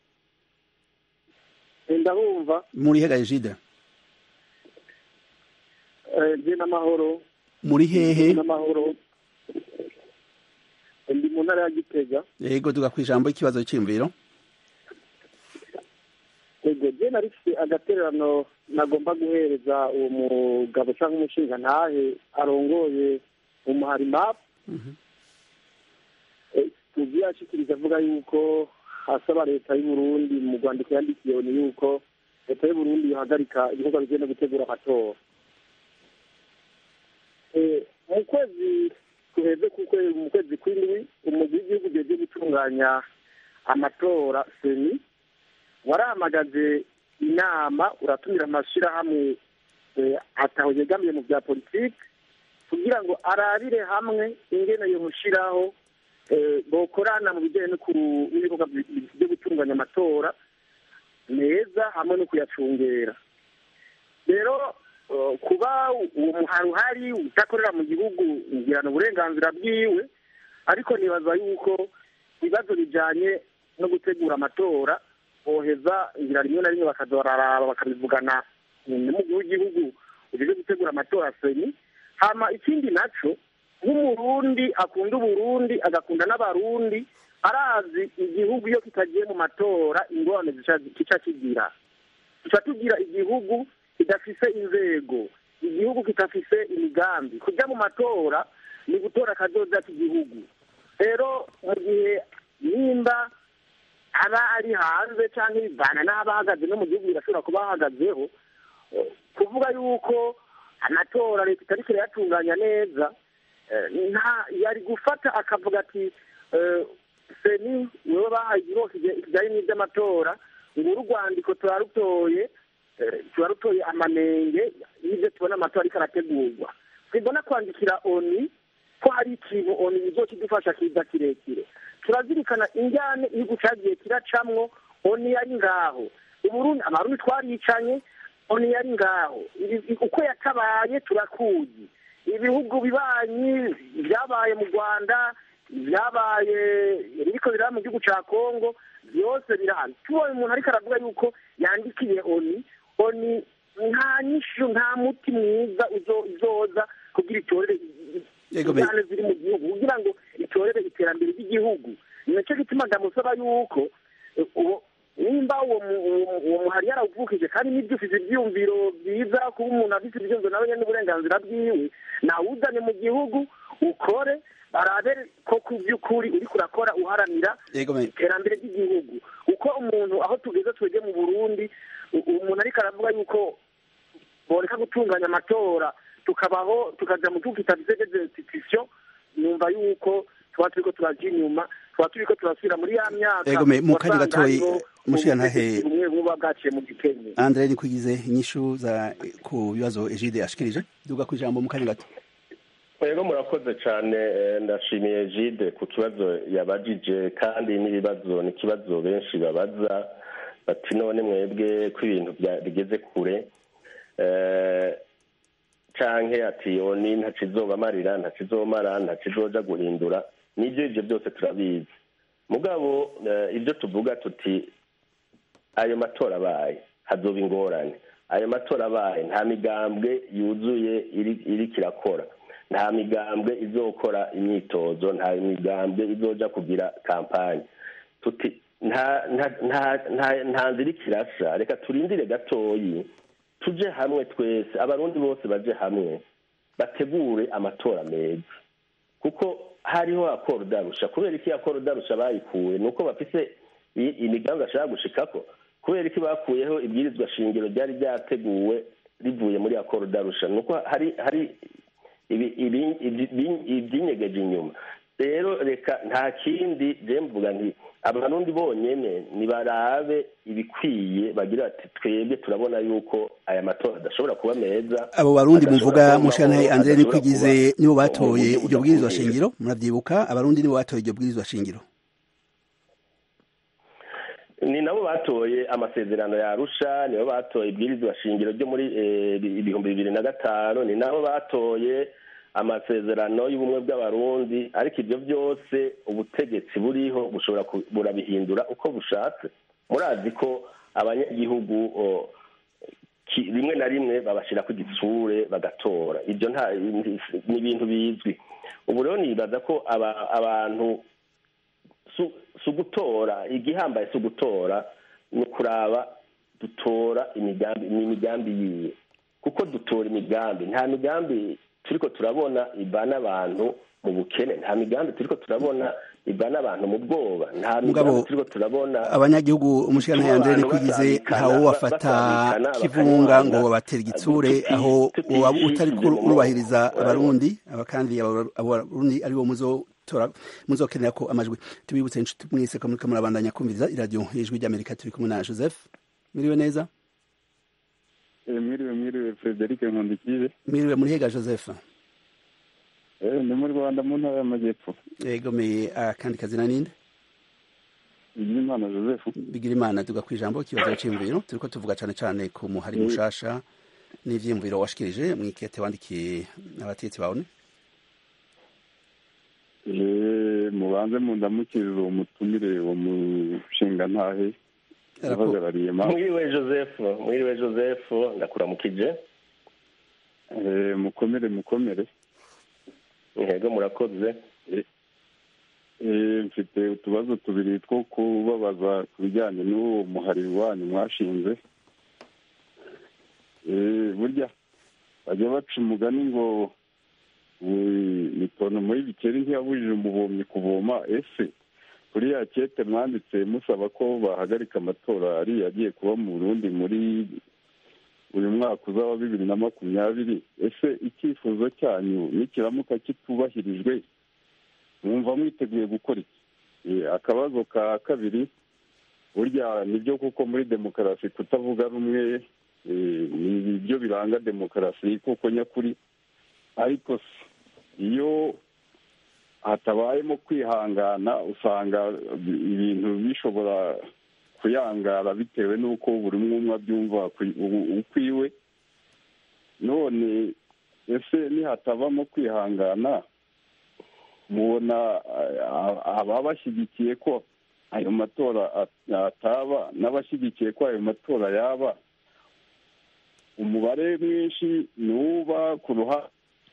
ndabumva muri hega Egide je n'amahoro muri hehe n'amahoro ndi mu ntara ya gitega yego tuga kwijambo ikibazo cy'imviro ego je nari mfite agatererano nagomba guhereza uwo mugabo cyangwa umushinga ntahe arongoye umuhari map tuzi yashikiriza avuga yuko asaba leta y'uburundi mu rwandiko yandikiye ni yuko leta y'uburundi yohagarika ibikorwa bigenda gutegura amatora Eh, mu kwezi guheze kuko mu kwezi kw'indwi umugwi w'igihugu ujejwe gutunganya amatora seni warahamagaje inama uratumira amashyirahamwe eh, ataho yegamiye mu bya politiki kugira ngo arabire hamwe ingene yomushiraho eh, bokorana mu bijyanye no ku- n'ibikorwa bi- bi- byo gutunganya amatora meza hamwe no kuyacungera rero eh, kuba uwo muhari uhari udakorera mu gihugu ngirana uburenganzira bwiwe ariko nibaza yuko ibibazo bijyanye no gutegura amatora boheza ngira rimwe na rimwe bakaza bararaba bakabivugana n'umukuru w'igihugu ujejwe gutegura amatora seni hama ikindi naco nk'umurundi akunda uburundi agakunda n'abarundi arazi igihugu iyo kitagiye mu matora ingorane zica- kica kigira tuca tugira igihugu kidafise inzego igihugu kitafise imigambi kujya mu matora ni gutora akazoza k'igihugu rero mu gihe nimba aba ari hanze cyangwa ibivana n'aba ahagaze no mu gihugu birashobora kuba ahagazeho eh, kuvuga yuko amatora leta itariko irayatunganya neza eh, nta yari gufata akavuga ati eh, seni wewe bahaye igihugu kijyanye n'iby'amatora nguru urwandiko turarutoye eh, turarutoye amanenge y'ibyo tubona amatora ariko arategurwa twibona kwandikira oni ko hari ikintu oni izokidufasha kiza kirekire turazirikana injyane igihugu cagiye kiracamwo oni yari ngaho uburundi abarundi twaricanye oni yari ngaho Ibi- uko yatabaye turakuzi ibihugu bibanyi byabaye mu rwanda byabaye biriko biraba mu gihugu ca kongo byose birahari tubonye umuntu ariko aravuga yuko yandikiye oni oni nta nyishu nta muti mwiza uzo- uzoza kugira itorere Yego, be- ingane ziri mu gihugu kugira ngo itorere iterambere ry'igihugu ni nacyo gituma ndamusaba yuko eh, uwo nimba uwo mu- uwo- uwo muhari yarawuvukije kandi n'ibyo ufite ibyiyumviro byiza kuba umuntu afite ibyiyumviro nawe nyine n'uburenganzira bwiwe nawuzane mu gihugu ukore barabe ko ku by'ukuri uriko urakora uharanira yego me- iterambere ry'igihugu uko umuntu aho tugeze twege mu burundi u- umuntu ariko aravuga yuko boreka gutunganya amatora tukabaho tukaja mu gihugu kitafise des institutions numva yuko tuba turiko turaja inyuma tuba turiko turasubira muri ya myaka Ego me- mu kanya wasanga gatoyi, hariho mushirantahe- ubutegetsi bumwe bumwe buba bwaciye mu gikenye Andre nikwigize inyishu za ku bibazo Egide ashikirije duga kwijambo mu kanya gato rero murakoze cyane eh, ndashimiye jide ku kibazo yabajije kandi n'ibibazo ni ikibazo benshi babaza bati none mwebwe ko ibintu bya- bigeze kure canke ati oni ntaco izobamarira ntaco izomara ntaco izoja guhindura nibyo ivyo byose turabizi mugabo ibyo tuvuga tuti ayo matora abaye hazoba ingorane ayo matora abaye nta migambwe yuzuye iri kirakora nta migambwe izokora imyitozo nta migambwe izoja kugira kampanye tuti nta nzira ikirasa reka turindire gatoyi tuje hamwe twese abarundi bose baje hamwe bategure amatora meza kuko hariho akoro darusha kubera iki akoro darusha bayikuye ni uko bafise imigambi bashaka gushikako kubera iki bakuyeho ibwirizwa shingiro ryari ryateguwe rivuye muri akoro darusha ni uko hari hari ibyinyegeje inyuma rero reka nta kindi je mvuga nti abarundi bonyene nibarabe ibikwiye bagira bati twebwe turabona yuko aya matora adashobora kuba meza abo barundi muvuga mushana Andre Nikwigize nibo batoye iryo bwirizwa shingiro muravyibuka abarundi nibo batoye iryo bwirizwa shingiro ni nabo batoye amasezerano ya Arusha nibo batoye ibwirizwa shingiro ryo muri ibihumbi bibiri na gatanu ni nabo batoye amasezerano y'ubumwe bw'abarundi ariko ibyo byose ubutegetsi buriho bushobora burabihindura uko bushatse murazi ko abanyagihugu rimwe na rimwe babashyira ku gitsure bagatora ibyo nta ni ibintu bizwi ubu rero nibaza ko abantu si ugutora igihambaye si ugutora ni ukuraba dutora imigambi ni imigambi yiwe kuko dutora imigambi nta migambi turiko turabona ibana abantu mu bukene nta migambi turiko turabona ibana abantu mu bwoba nta migambi turiko turabona abanyagihugu umushikana yandere nikwigize ntawo wafata kivunga ngo babatera igitsure aho waba utari kurubahiriza abarundi abakandi abarundi aribo muzotora muzokenera ko amajwi tubibutse inshuti mwese ko muriko murabandanya kumviriza iradiyo ijwi ry'amerika turi kumwe na joseph miriwe neza mwiriwe mwiriwe frederic nkundikiye mwiriwe muri hega joseph ni mu rwanda mu ntara y'amajyepfo yegomeye akandi kazina ninde bigirimana joseph bigirimana tuga ku ijambo ikibazo cy'imviro turiko tuvuga cane cane ku muhari mushasha n'ivyiyumviro washikirije mwikete wandikiye abatetsi bawe mubanze mundamukiriza uwo mutumire uwo mushinga ntahe uhagarariye mwiriwe joseph mwiriwe joseph ndakuramukije mukomere mukomere intego murakoze mfite utubazo tubiri two kubabaza ku bijyanye n'uwo muhari wanyu mwashinze burya bajya baca umugani ngo itono muri bikeri ntiyabujije umuvomyi kuvoma ese kuriya kete mwanditse musaba ko bahagarika amatora ariya agiye kuba mu burundi muri uyu mwaka uza wa bibiri na makumyabiri ese icyifuzo cyanyu nikiramuka kitubahirijwe mwumva mwiteguye gukora iki akabazo ka kabiri burya nibyo kuko muri demokarasi kutavuga rumwe ni byo biranga demokarasi kuko nyakuri ariko iyo hatabayemo kwihangana usanga ibintu bishobora kuyangara bitewe n'uko buri umwe umwe abyumva ukwiwe none ese nihatabamo kwihangana mubona ababa bashyigikiye ko ayo matora ataba n'abashyigikiye ko ayo matora yaba umubare mwinshi nuba ku ruhande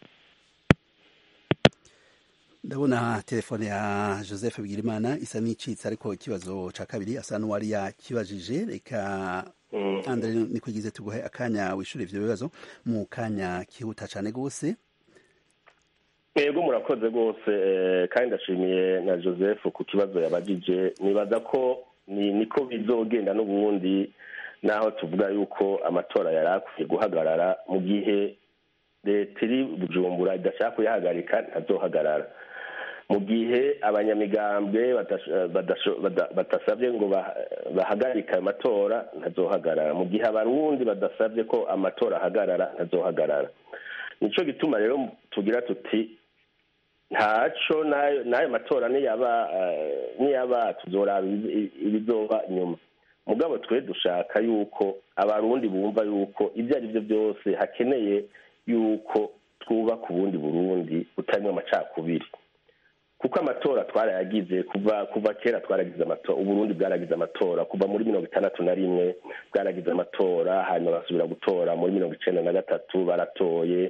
ndabona telefone ya joseph bigirimana isa n'icitse ariko ikibazo ca kabiri asa n'uwari yakibajije reka andre nikwigize tuguhe akanya wishure ivyo bibazo mu kanya kihuta cane gose yego murakoze rwose kandi ndashimiye na joseph ku kibazo yabajije nibaza ko niko bizogenda n'ubundi naho tuvuga yuko amatora yari akwiye guhagarara mu gihe leta iri bujumbura idashaka kuyahagarika ntazohagarara mu gihe abanyamigambwe badasabye ngo bahagarike ayo matora ntazohagarara mu gihe abarundi badasabye ko amatora ahagarara ntazohagarara nicyo gituma rero tugira tuti ntaco n'ayo matora niyaba tuzoraba ibizoba inyuma mugabo twe dushaka yuko abarundi bumva yuko ibyo ari byo byose hakeneye yuko twubaka ubundi burundi butarimo amacakubiri kuko amatora twarayagize kuva kuva kera twaragize amatora uburundi bwaragize amatora kuva muri mirongo itandatu na rimwe bwaragize amatora hanyuma basubira gutora muri mirongo icenda na gatatu baratoye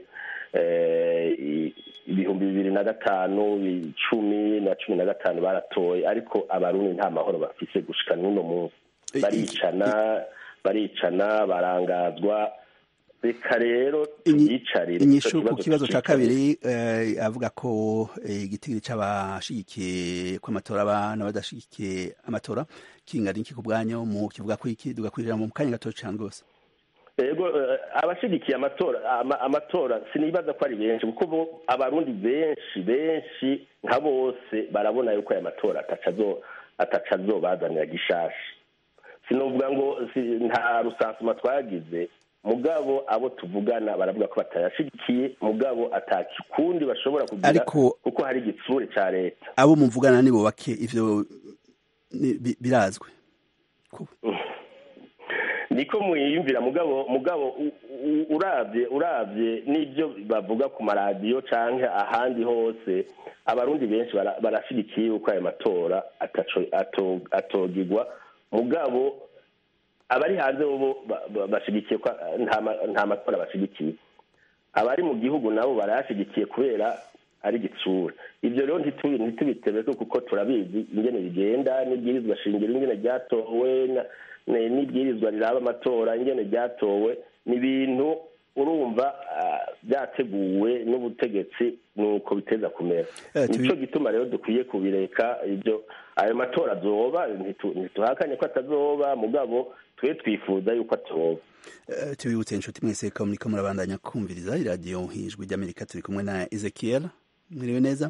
ibihumbi bibiri na gatanu icumi na cumi na gatanu baratoye ariko abarundi nta mahoro bafise gushika n'uno munsi baricana baricana barangazwa reka rero tuyicarire inyishu ku kibazo cya kabiri avuga ko igitigiri cy'abashigikiye ko amatora aba n'abadashigikiye amatora kingana iki ku bwanyu mu kivuga ko iki tugakurira mu kanya gato cyane rwose yego abashigikiye amatora amatora sinibaza ko ari benshi kuko abarundi benshi benshi nka bose barabona yuko aya matora ataca azobazanira gishashi sinovuga ngo nta rusansuma twagize mugabo abo tuvugana baravuga ko batayashigikiye mugabo atakikundi bashobora kugira kuko hari igitsure cya leta abo muvugana nibo bake ivyo birazwi niko mwiyumvira mugabo mugabo urabye urabye n'ibyo bavuga ku maradiyo cyangwa ahandi hose abarundi benshi barashigikiye yuko ayo matora atogigwa mugabo abari hanze bo bashigikiye ko nta matora bashigikiye abari mu gihugu nabo barayashigikiye kubera ari igitsura ibyo rero ntitubitebe kuko turabizi ingene bigenda n'ibwirizwa shingiro ingene ryatowe n'ibwirizwa riraba amatora ingene ryatowe ni ibintu urumva byateguwe n'ubutegetsi nuko biteza kumera nicyo gituma rero dukwiye kubireka ibyo ayo matora azoba ntituhakanye ko atazoba mugabo twe twifuza yuko atoba tubibutse inshuti mwese ko muriko murabandanya kumviriza iradiyo ijwi ry'amerika turi kumwe na ezekiel mwiriwe neza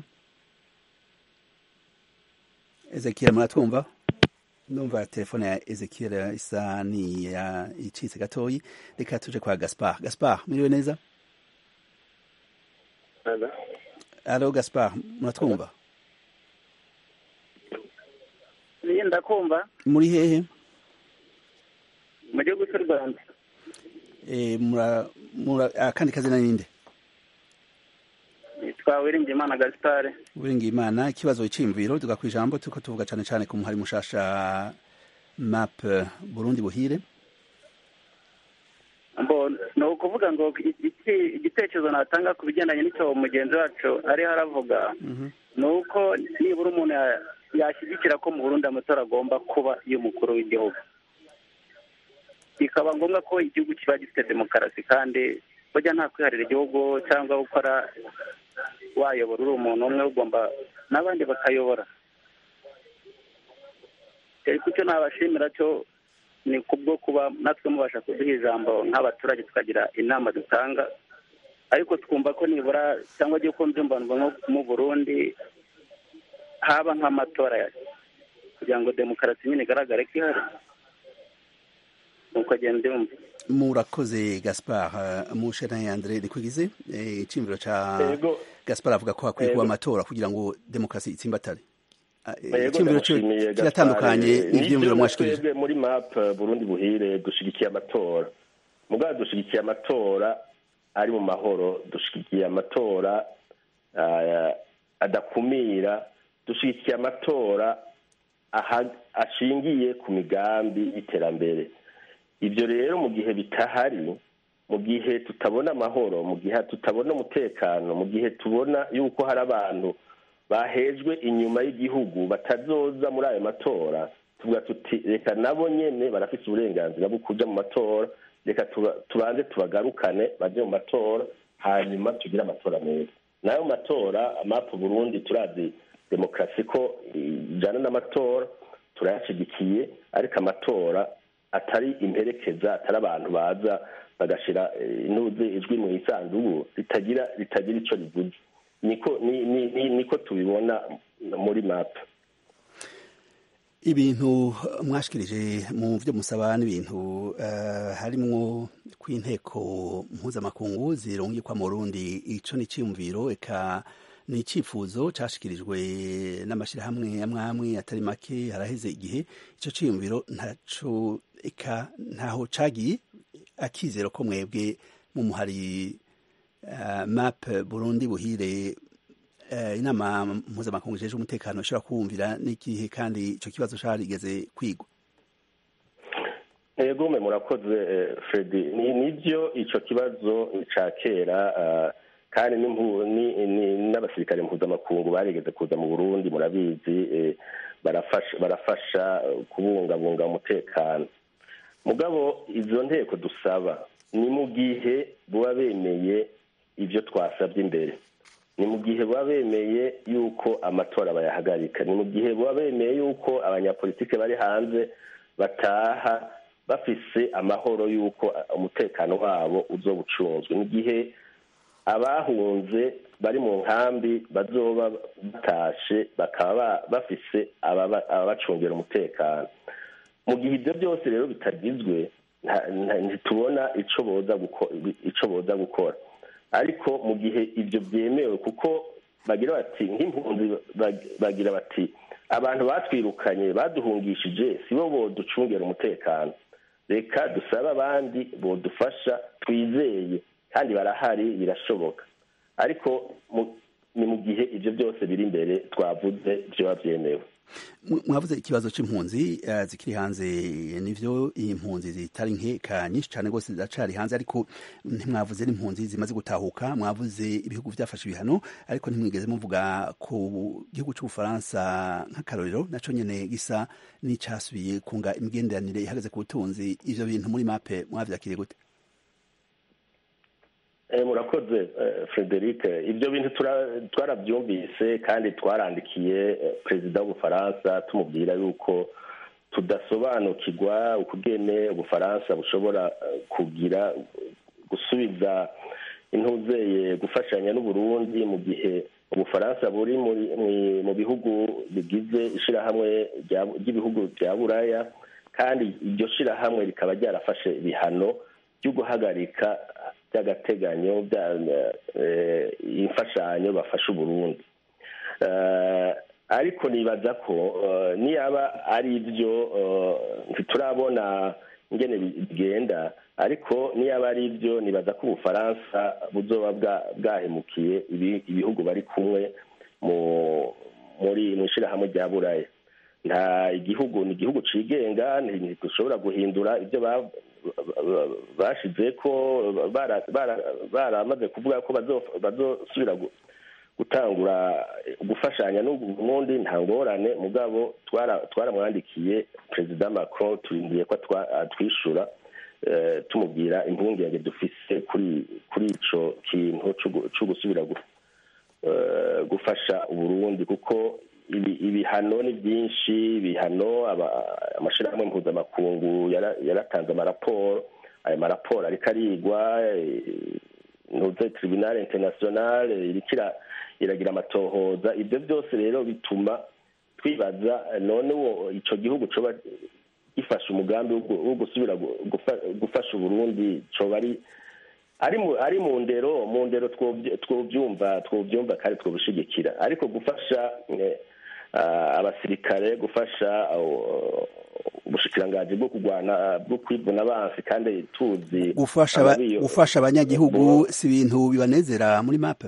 ezekiel muratwumva ndumva telefone ya ezekiel isa ni ya icitse gatoyi reka tuje kwa gaspar gaspar mwiriwe neza alo gaspar muratwumva ndakumva muri hehe mu gihugu cy'u rwanda akandi kazina ninde yitwa wiringiyimana gaspare wiringiyimana ikibazo cy'imviro tuga ku ijambo turiko tuvuga cyane cyane ku muhari mushasha map burundi buhire ni ukuvuga ngo igitekerezo natanga ku bigendanye n'icyo mugenzi wacu ariho aravuga ni uko nibura umuntu yashyigikira ko mu burundi amatora agomba kuba y'umukuru w'igihugu bikaba ngombwa ko igihugu kiba gifite demokarasi kandi burya nta kwiharira igihugu cyangwa gukora wayobora uri umuntu umwe ugomba n'abandi bakayobora ariko icyo nabashimira cyo ni kubwo kuba natwe mubasha kuduha ijambo nk'abaturage tukagira inama dutanga ariko twumva ko nibura cyangwa agiye kumva imbanwa nko mu burundi haba nk'amatora kugira ngo demokarasi nyine igaragare ko ihari nuko agenda yumva murakoze gaspar mushana yandre rikwigize iciyumviro ca gaspar avuga ko hakwiye kuba amatora kugira ngo demokarasi itsimbatare iciyumviro kiratandukanye n'ivyiyumviro mwashikirije muri map burundi buhire dushigikiye amatora mugabo dushigikiye amatora ari mu mahoro dushigikiye amatora adakumira dushigikiye amatora ashingiye ku migambi y'iterambere ibyo rero mu gihe bitahari mu gihe tutabona amahoro mu gihe tutabona umutekano mu gihe tubona yuko hari abantu bahejwe inyuma y'igihugu batazoza muri ayo matora tuvuga tuti reka nabo nyine barafite uburenganzira bwo kuja mu matora reka tubanze tubagarukane baje mu matora hanyuma tugire amatora meza nayo matora amapu burundi turazi demokarasi ko ijana n'amatora turayashyigikiye ariko amatora atari imperekeza atari abantu baza bagashyira inuze ijwi mu isanduku ritagira ritagira icyo rivuze niko niko tubibona muri mapu ibintu mwashikirije mu byo musaba n'ibintu harimwo kw'inteko mpuzamakungu zirungikwa mu rundi ico ni ciyumviro eka ni icyifuzo cyashyikirijwe n'amashyirahamwe amwe amwe atari make haraheze igihe icyo cyiyumviro ntaco eka ntaho cagiye akizero ko mwebwe mu muhari uh, map burundi buhire uh, inama mpuzamakungu ijejwe umutekano ishobora kuwumvira n'igihe kandi icyo kibazo carigeze kwigwa ego mwe murakoze fredi nibyo icyo kibazo cya kera kandi n'abasirikare mpuzamakungu barigeze kuza mu burundi murabizi barafasha kubungabunga umutekano mugabo izo nteko dusaba ni mu gihe buba bemeye ibyo twasabye imbere ni mu gihe baba bemeye yuko amatora bayahagarika ni mu gihe baba bemeye yuko abanyapolitike bari hanze bataha bafise amahoro y'uko umutekano wabo uzoba ucunzwe mu gihe abahunze bari mu nkambi bazoba batashe bakaba bafise ababacungira umutekano mu gihe ibyo byose rero bitagizwe ntitubona icyo boza gukora ariko mu gihe ibyo byemewe kuko bagira bati nk'impunzi bagira bati abantu batwirukanye baduhungishije si bo boducungera umutekano reka dusabe abandi bodufasha twizeye kandi barahari birashoboka ariko ni mu gihe ibyo byose biri imbere twavuze byaba byemewe mwavuze ikibazo c'impunzi uh, zikiri hanze nivyo impunzi zitari nkeka nyinshi cane rwose ziracari hanze ariko ntimwavuze n'impunzi zimaze gutahuka mwavuze ibihugu vyafashe ibihano ariko ntimwigeze muvuga ku gihugu c'ubufaransa nk'akarorero naco nyene gisa n'icasubiye kunga imigenderanire ihagaze ku butunzi ivyo bintu muri mape mwavyakiriye gute murakoze frederic ibyo bintu twarabyumvise kandi twarandikiye perezida w'ubufaransa tumubwira yuko tudasobanukirwa ukugene ubufaransa bushobora kugira gusubiza intuzeye gufashanya n'uburundi mu gihe ubufaransa buri mu bihugu bigize ishyirahamwe ry'ibihugu bya buraya kandi iryo shyirahamwe rikaba ryarafashe ibihano byo guhagarika by'agateganyo imfashanyo bafasha uburundi ariko nibaza ko niyaba ari ibyo ntiturabona ingene bigenda ariko niyaba ari ibyo nibaza ko ubufaransa buzoba bwahemukiye ibihugu bari kumwe muri mu ishyirahamwe rya buraya nta igihugu ni igihugu cigenga ntidushobora guhindura ibyo bashize ko baramaze kuvuga ko bazosubira gutangura gufashanya n'ubundi nta ngorane mugabo twaramwandikiye perezida macron turindiye ko twishura tumubwira impungenge dufise kuri ico kintu co gusubira gufasha uburundi kuko ibihano ni byinshi ibihano amashyirahamwe mpuzamakungu yaratanze amaraporo ayo maraporo ariko arigwa ntuze tribunal international iriko iragira amatohoza ibyo byose rero bituma twibaza none wo icyo gihugu coba gifasha umugambi wo gusubira gufasha uburundi coba ari ari mu ndero mu ndero twobyumva twobyumva kandi twobishigikira ariko gufasha abasirikare gufasha ubushikiranganji bwo kurwana bwo kwivuna abansi kandi tuzi gufasha abanyagihugu si ibintu bibanezera muri mape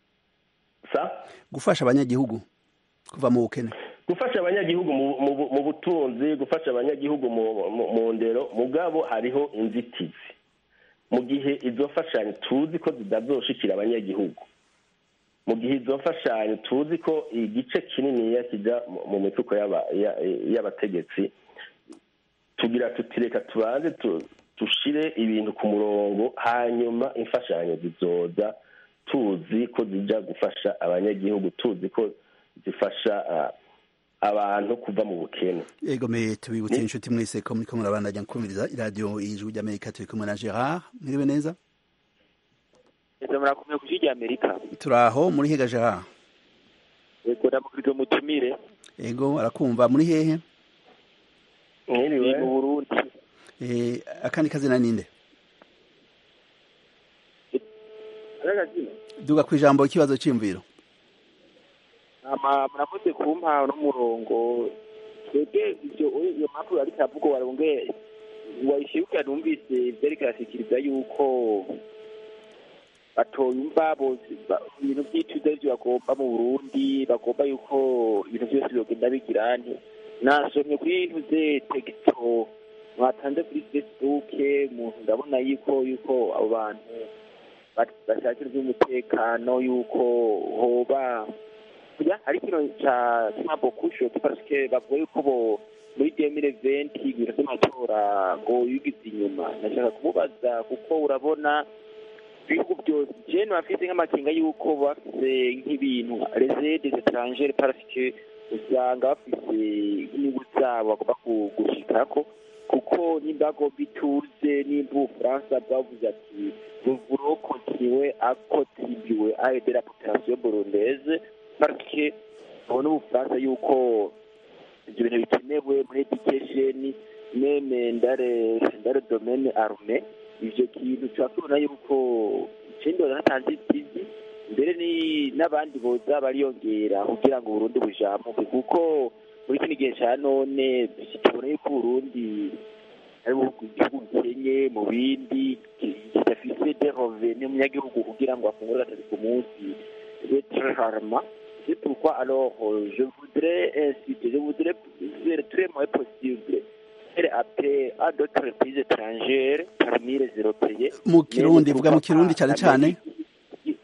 gufasha abanyagihugu kuva mu bukene gufasha abanyagihugu mu butunzi gufasha abanyagihugu mu ndero mugabo hariho inzitizi mu gihe izo mfashanyo tuzi ko zitazoshikira abanyagihugu mu gihe izo mfashanyo tuzi ko igice kininiya kijya mu mifuko y'abategetsi tugira tutireka tubanze dushire ibintu ku murongo hanyuma imfashanyo zizoza tuzi ko zijya gufasha abanyagihugu tuzi ko zifasha abantu kuva mu bukene yego me tubibutse inshuti mwese ko muriko murabandanya kumviriza iradiyo y'ijwi ry'amerika turi kumwe na gerard mwiriwe neza murakomeye ku rya amerika turaho muri hega gerard yego ndamukirije mutumire yego arakumva muri hehe mwiriwe mu burundi eh akandi kazina ninde duga ku ijambo ikibazo cy'imviro hama murakoze kumpa n'umurongo twebwe ibyo iyo mpamvu ariko avuga warongeye wayishyuka numvise byari kirashikiriza yuko batoyumva bose ba- ibintu by'ituze byo bagomba mu burundi bagomba yuko ibintu byose byogenda bigira nti nasomye kuri ntuze tegito mwatanze kuri facebook umuntu ndabona yuko yuko abo bantu ba- bashakira iby'umutekano yuko hoba kuya hari kino ca smabo kushoti parce que bavuga yuko bo muri demire venti ibintu vy'amatora ngo yugize inyuma nashaka kumubaza kuko urabona ibihugu byose jene bafise nk'amakenga yuko bafise nk'ibintu resedes étrangere parce que usanga bafise inyungu zabo bagomba ku- gushikako kuko nimba agomba ituze nimba ubufaransa bwavuze ati ruvuro kontinuwe akotibiwe aide la population burundaise parce que babona ubufaransa yuko ibyo bintu bikenewe muri education meme ndare ndare domaine arme ivyo kintu tuba tubona yuko ikindi banatanze itizi mbere ni n'abandi boza bariyongera kugira ngo uburundi bujamuke kuko muri kino gihe ca none tubona yuko uburundi ari igihugu gikenye mu bindi kidafise de revenu umunyagihugu kugira ngo afungure gatatu ku munsi c'est très rarement c'est pourquoi alors euh, je voudrais inciter je voudrais faire très moins possible faire appel à d'autres pays étrangères parmi les européens mu kirundi Mais vuga mu pourquoi kirundi pas cyane cyane l'Amérique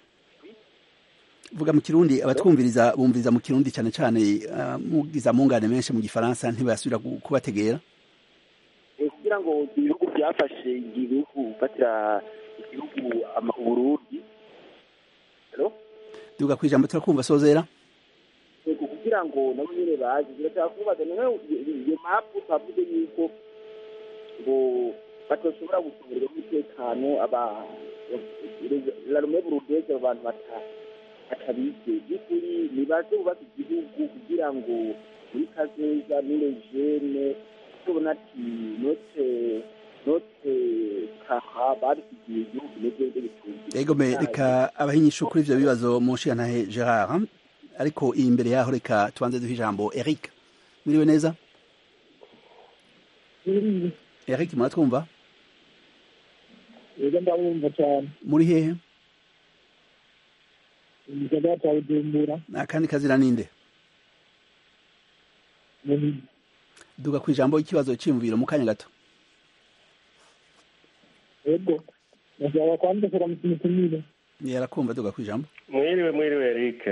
vuga mu kirundi abatwumviriza bumviriza mu kirundi cyane cyane ah, mugiza mungane menshi mu gifaransa ntibasubira gu- kubategera Eh, kugira ngo ibihugu byafashe igihugu gufatira igihugu ama- uburundi Hello? duga ku ijambo turakumva sozera yego kugira ngo nabo nyine bazi birashaka kubaza noneho iyo mapu twavuze yuko ngo batoshobora gucungira umutekano aba larume burundeze abo bantu bata- batabize by'ukuri nibaze bubaka igihugu kugira ngo muri kazoza nire jene tubona ati note note kaha babisigiye igihugu n'ibyo bitunze ego me reka abahinyisha kuri ivyo bibazo mu nshingantahe gerard ariko iyi imbere yaho reka tubanze duhe ijambo eric mwiriwe neza eric muratwumva yego ndabumva cyane muri hehe mu gisagara cya bujumbura akandi kazira ninde mu duga ku ijambo ikibazo cyiyumviro mu kanya gato yego ndashaka kwandikira mu kimitumire yarakumva duga ku ijambo mwiriwe mwiriwe eric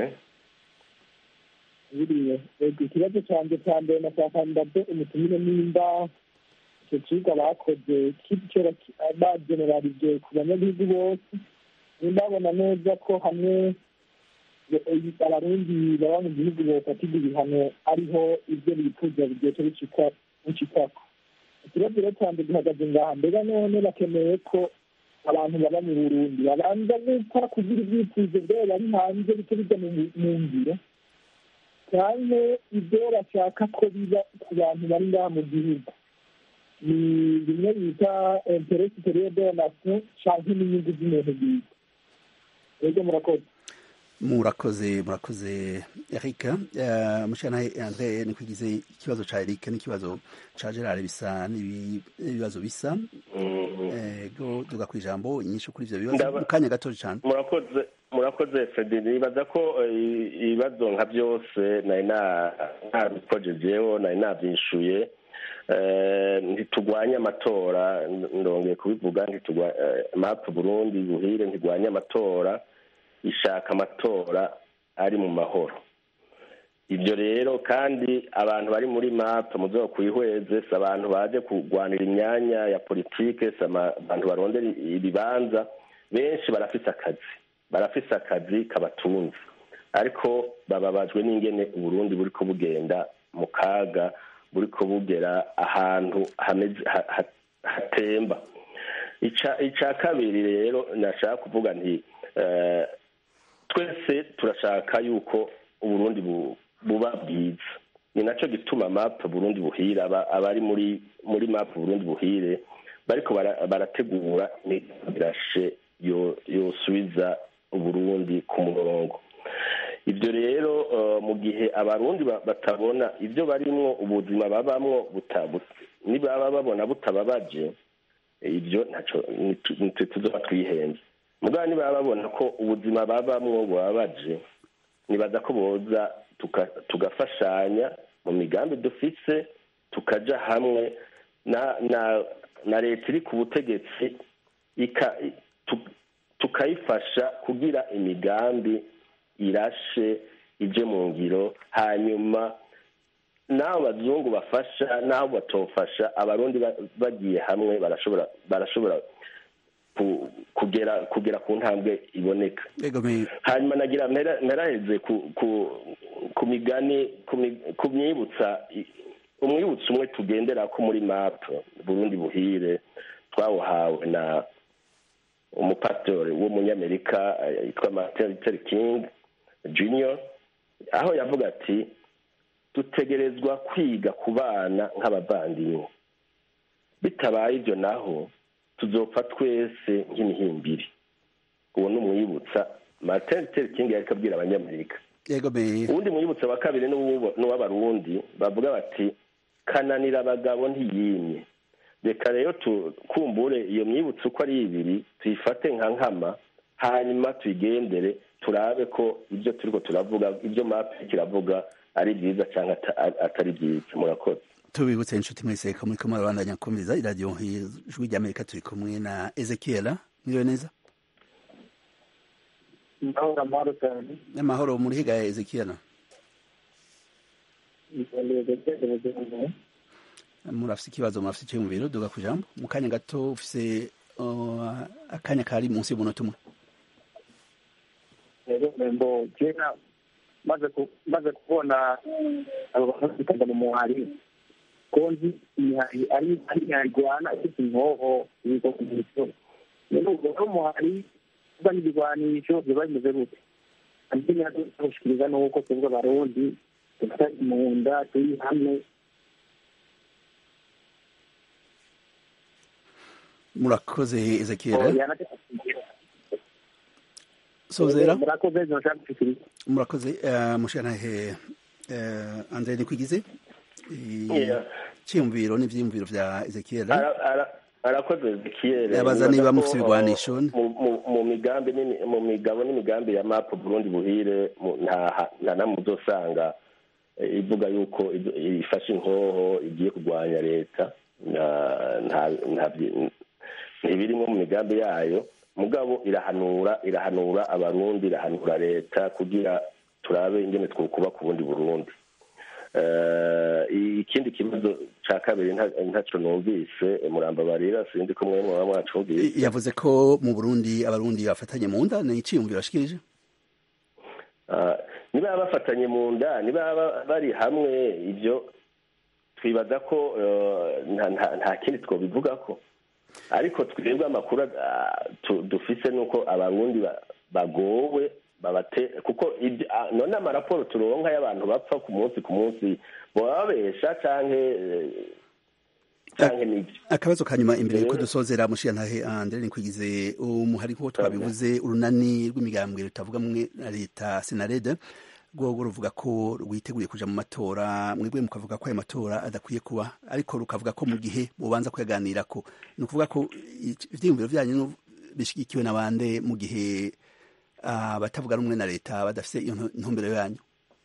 biriwe yego ikibazo cyanjye cya mbere nashaka ndabyo umutumire nimba icyo kigo bakoze kicora bagenerarije ku banyagihugu bose nimba babona neza ko hamwe abarundi baba mu gihugu bofatirwa ibihano ariho ibyo bifuza bigiye bicikako ikibazo rero cyanjye gihagaze ngaha mbega none bakeneye ko abantu baba mu burundi babanza gukora kugira ibyifuzo byabo bari hanze bice bijya mu ngiro cyane ibyo bashaka ko biba ku bantu bari ngaha mu gihugu ni bimwe bita interesi superieur de la nation canke n'inyungu z'umuntu bwite rero murakoze murakoze murakoze eric uh, mushanahe andre ni kwigize ikibazo ca eric n'ikibazo ca gerard bisa n'ibibazo bisa ego duga ku ijambo inyishu kuri ivyo bibazo mu kanya gato cane murakoze murakoze fredi nibaza ko ibibazo nka byose nari nabikojejeho nari navyishuye ntitugwanye amatora ndongeye kubivuga mapu burundi buhire ntigwanye amatora ishaka amatora ari mu mahoro ibyo rero kandi abantu bari muri mapu muzo kuyihweze si abantu baje kurwanira imyanya ya politike si abantu barondera ibibanza benshi barafise akazi barafise akazi kabatunze ariko bababajwe n'ingene uburundi buri ko bugenda mu kaga buri ko bugera ahantu hatemba icya kabiri rero nashaka kuvuga nti twese turashaka yuko uburundi buba bwiza ni nacyo gituma mapu burundi buhire abari muri muri mapu burundi buhire bariko barategura imigarashe yosubiza uburundi ku murongo ibyo rero mu gihe abarundi batabona ibyo barimwo ubuzima babamwo nibaba babona butababaje ibyo ntacyo nitwe tuzoba twihenze mugabo nibaba babona ko ubuzima babamwo bubabaje nibaza ko boza tugafashanya mu migambi dufise tukaja hamwe na leta iri ku butegetsi tukayifasha kugira imigambi irashe ije mu ngiro hanyuma n'abo bazungu bafasha n'abo batofasha abarundi bagiye hamwe barashobora barashobora kugera kugera ku ntambwe iboneka hanyuma nagira mperaheze ku migani ku myibutsa umwibutso umwe tugendera ko muri mapu burundi buhire twawuhawe na umupasitori w'umunyamerika yitwa martin luther king junior aho yavuga ati dutegerezwa kwiga ku bana nk'abavandimwe bitabaye ibyo naho tuzopfa twese nk'imihimbiri uwo ni umwibutsa martin luther king yari abwira abanyamerika uwundi mwibutsa wa kabiri n'uw'abarundi bavuga bati kananira abagabo ntiyimye reka rero tukumbure iyo myibutso uko ari ibiri tuyifate nka nkama hanyuma tuyigendere turabe ko ibyo turi turavuga ibyo mapi kiravuga ari byiza cyangwa atari byiza murakoze tubibutse inshuti mwese ko muri kumwe abandanya akomeza iradiyo ijwi ry'amerika turi kumwe na ezekiela mwiriwe neza amahoro muri higa ya ezekiela murafite ikibazo murafite icyo mu biro duga ku ijambo mu kanya gato ufise akanya kari munsi y'umunota umwe rero kera maze kubona abo bantu bitaga mu muhari ko nzi imihari ari imihari ifite inkoho ibigo ku mico rero ubwo umuhari uba n'ibigwanisho biba bimeze gute andi natwe tugushikiriza nuko twebwe abarundi dufite mu nda turi hamwe murakoze ezekiel sozera murakoze mushanahe andre nikwigize cyiyumviro n'ivyiyumviro vya ezekiel arakoze ezekiel yabaza niba mufite ibigwanisho mu migambi mu migabo n'imigambi ya mapu burundi buhire nta namwe uzosanga ivuga yuko ifashe inkoho igiye kurwanya leta ntibirimo mu migambi yayo mugabo irahanura irahanura abarundi irahanura leta kugira turabe ingene twukuba ku bundi burundi ikindi kibazo cya kabiri ntacyo numvise muramba barira sinzi ko mwe mwaba mwacumvise yavuze ko mu burundi abarundi bafatanye mu nda ni iciyumviro ashikirije niba bafatanye mu nda niba bari hamwe ibyo twibaza ko nta kindi twobivuga ko ariko twebwe amakuru dufise nuko abarundi bagowe babate kuko none amaraporo turonka y'abantu bapfa ku munsi ku munsi bababesha canke canke nivyo akabazo ka nyuma imbere yuko dusozera mushiyantahe andre nikwigize umuhari ko twabivuze urunani rw'imigambwe rutavuga mwe na leta senarede rwogo ruvuga ko rwiteguriye kuja mu matora mwebwe mukavuga ko ayo matora adakwiye kuba ariko rukavuga ko mu gihe mubanza kuyaganirako ni ukuvuga ko ivyiyumviro vyanyu bishigikiwe na bande mu gihe abatavuga rumwe na leta badafite iyo ntumbero yanyu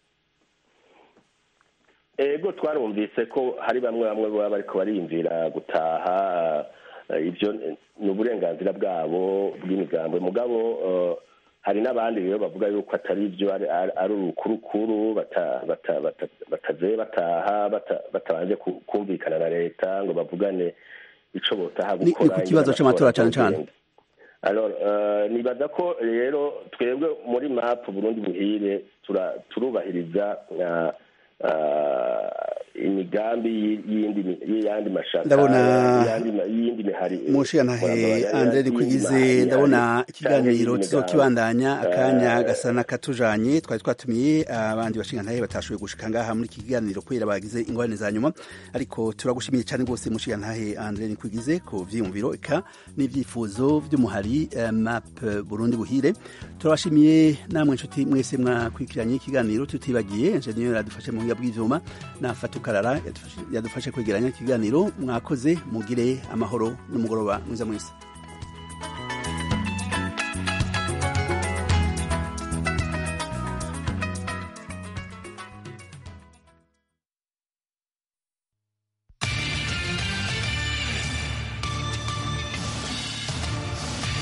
ego twarumvise ko hari bamwe bamwe baba bariko bariyumvira gutaha ibyo ni uburenganzira bwabo bw'imigambwe mugabo hari n'abandi rero bavuga yuko atari ibyo ari urukurukuru bataze bataha batabanje kumvikana na leta ngo bavugane ico botaha gukora ku kibazo c'amatora cane cane nibaza ko rero twebwe muri mapu burundi buhire turubahiriza imigambi y'iyindi y'iyandi mashaka Ndabona- y'iyandi ma- y'iyindi mihari mushiyantahe andre rikwigize ndabona ikiganiro tuzokibandanya akanya gasa n'akatujanye twari twatumiye abandi bashingantahe batashoboye gushika ngaha muri iki kiganiro kubera bagize ingorane za nyuma ariko turagushimiye cyane rwose mushiyantahe andre rikwigize ku vyiyumviro eka n'ivyifuzo vy'umuhari eh, map burundi buhire turabashimiye namwe nshuti mwese mwakurikiranye ikiganiro tutibagiye enjeniyeri adufashe mu buhinga bw'ivyuma na fatukarara yadufashe- yadufashe kwegeranya ikiganiro mwakoze mugire amahoro n'umugoroba mwiza mwese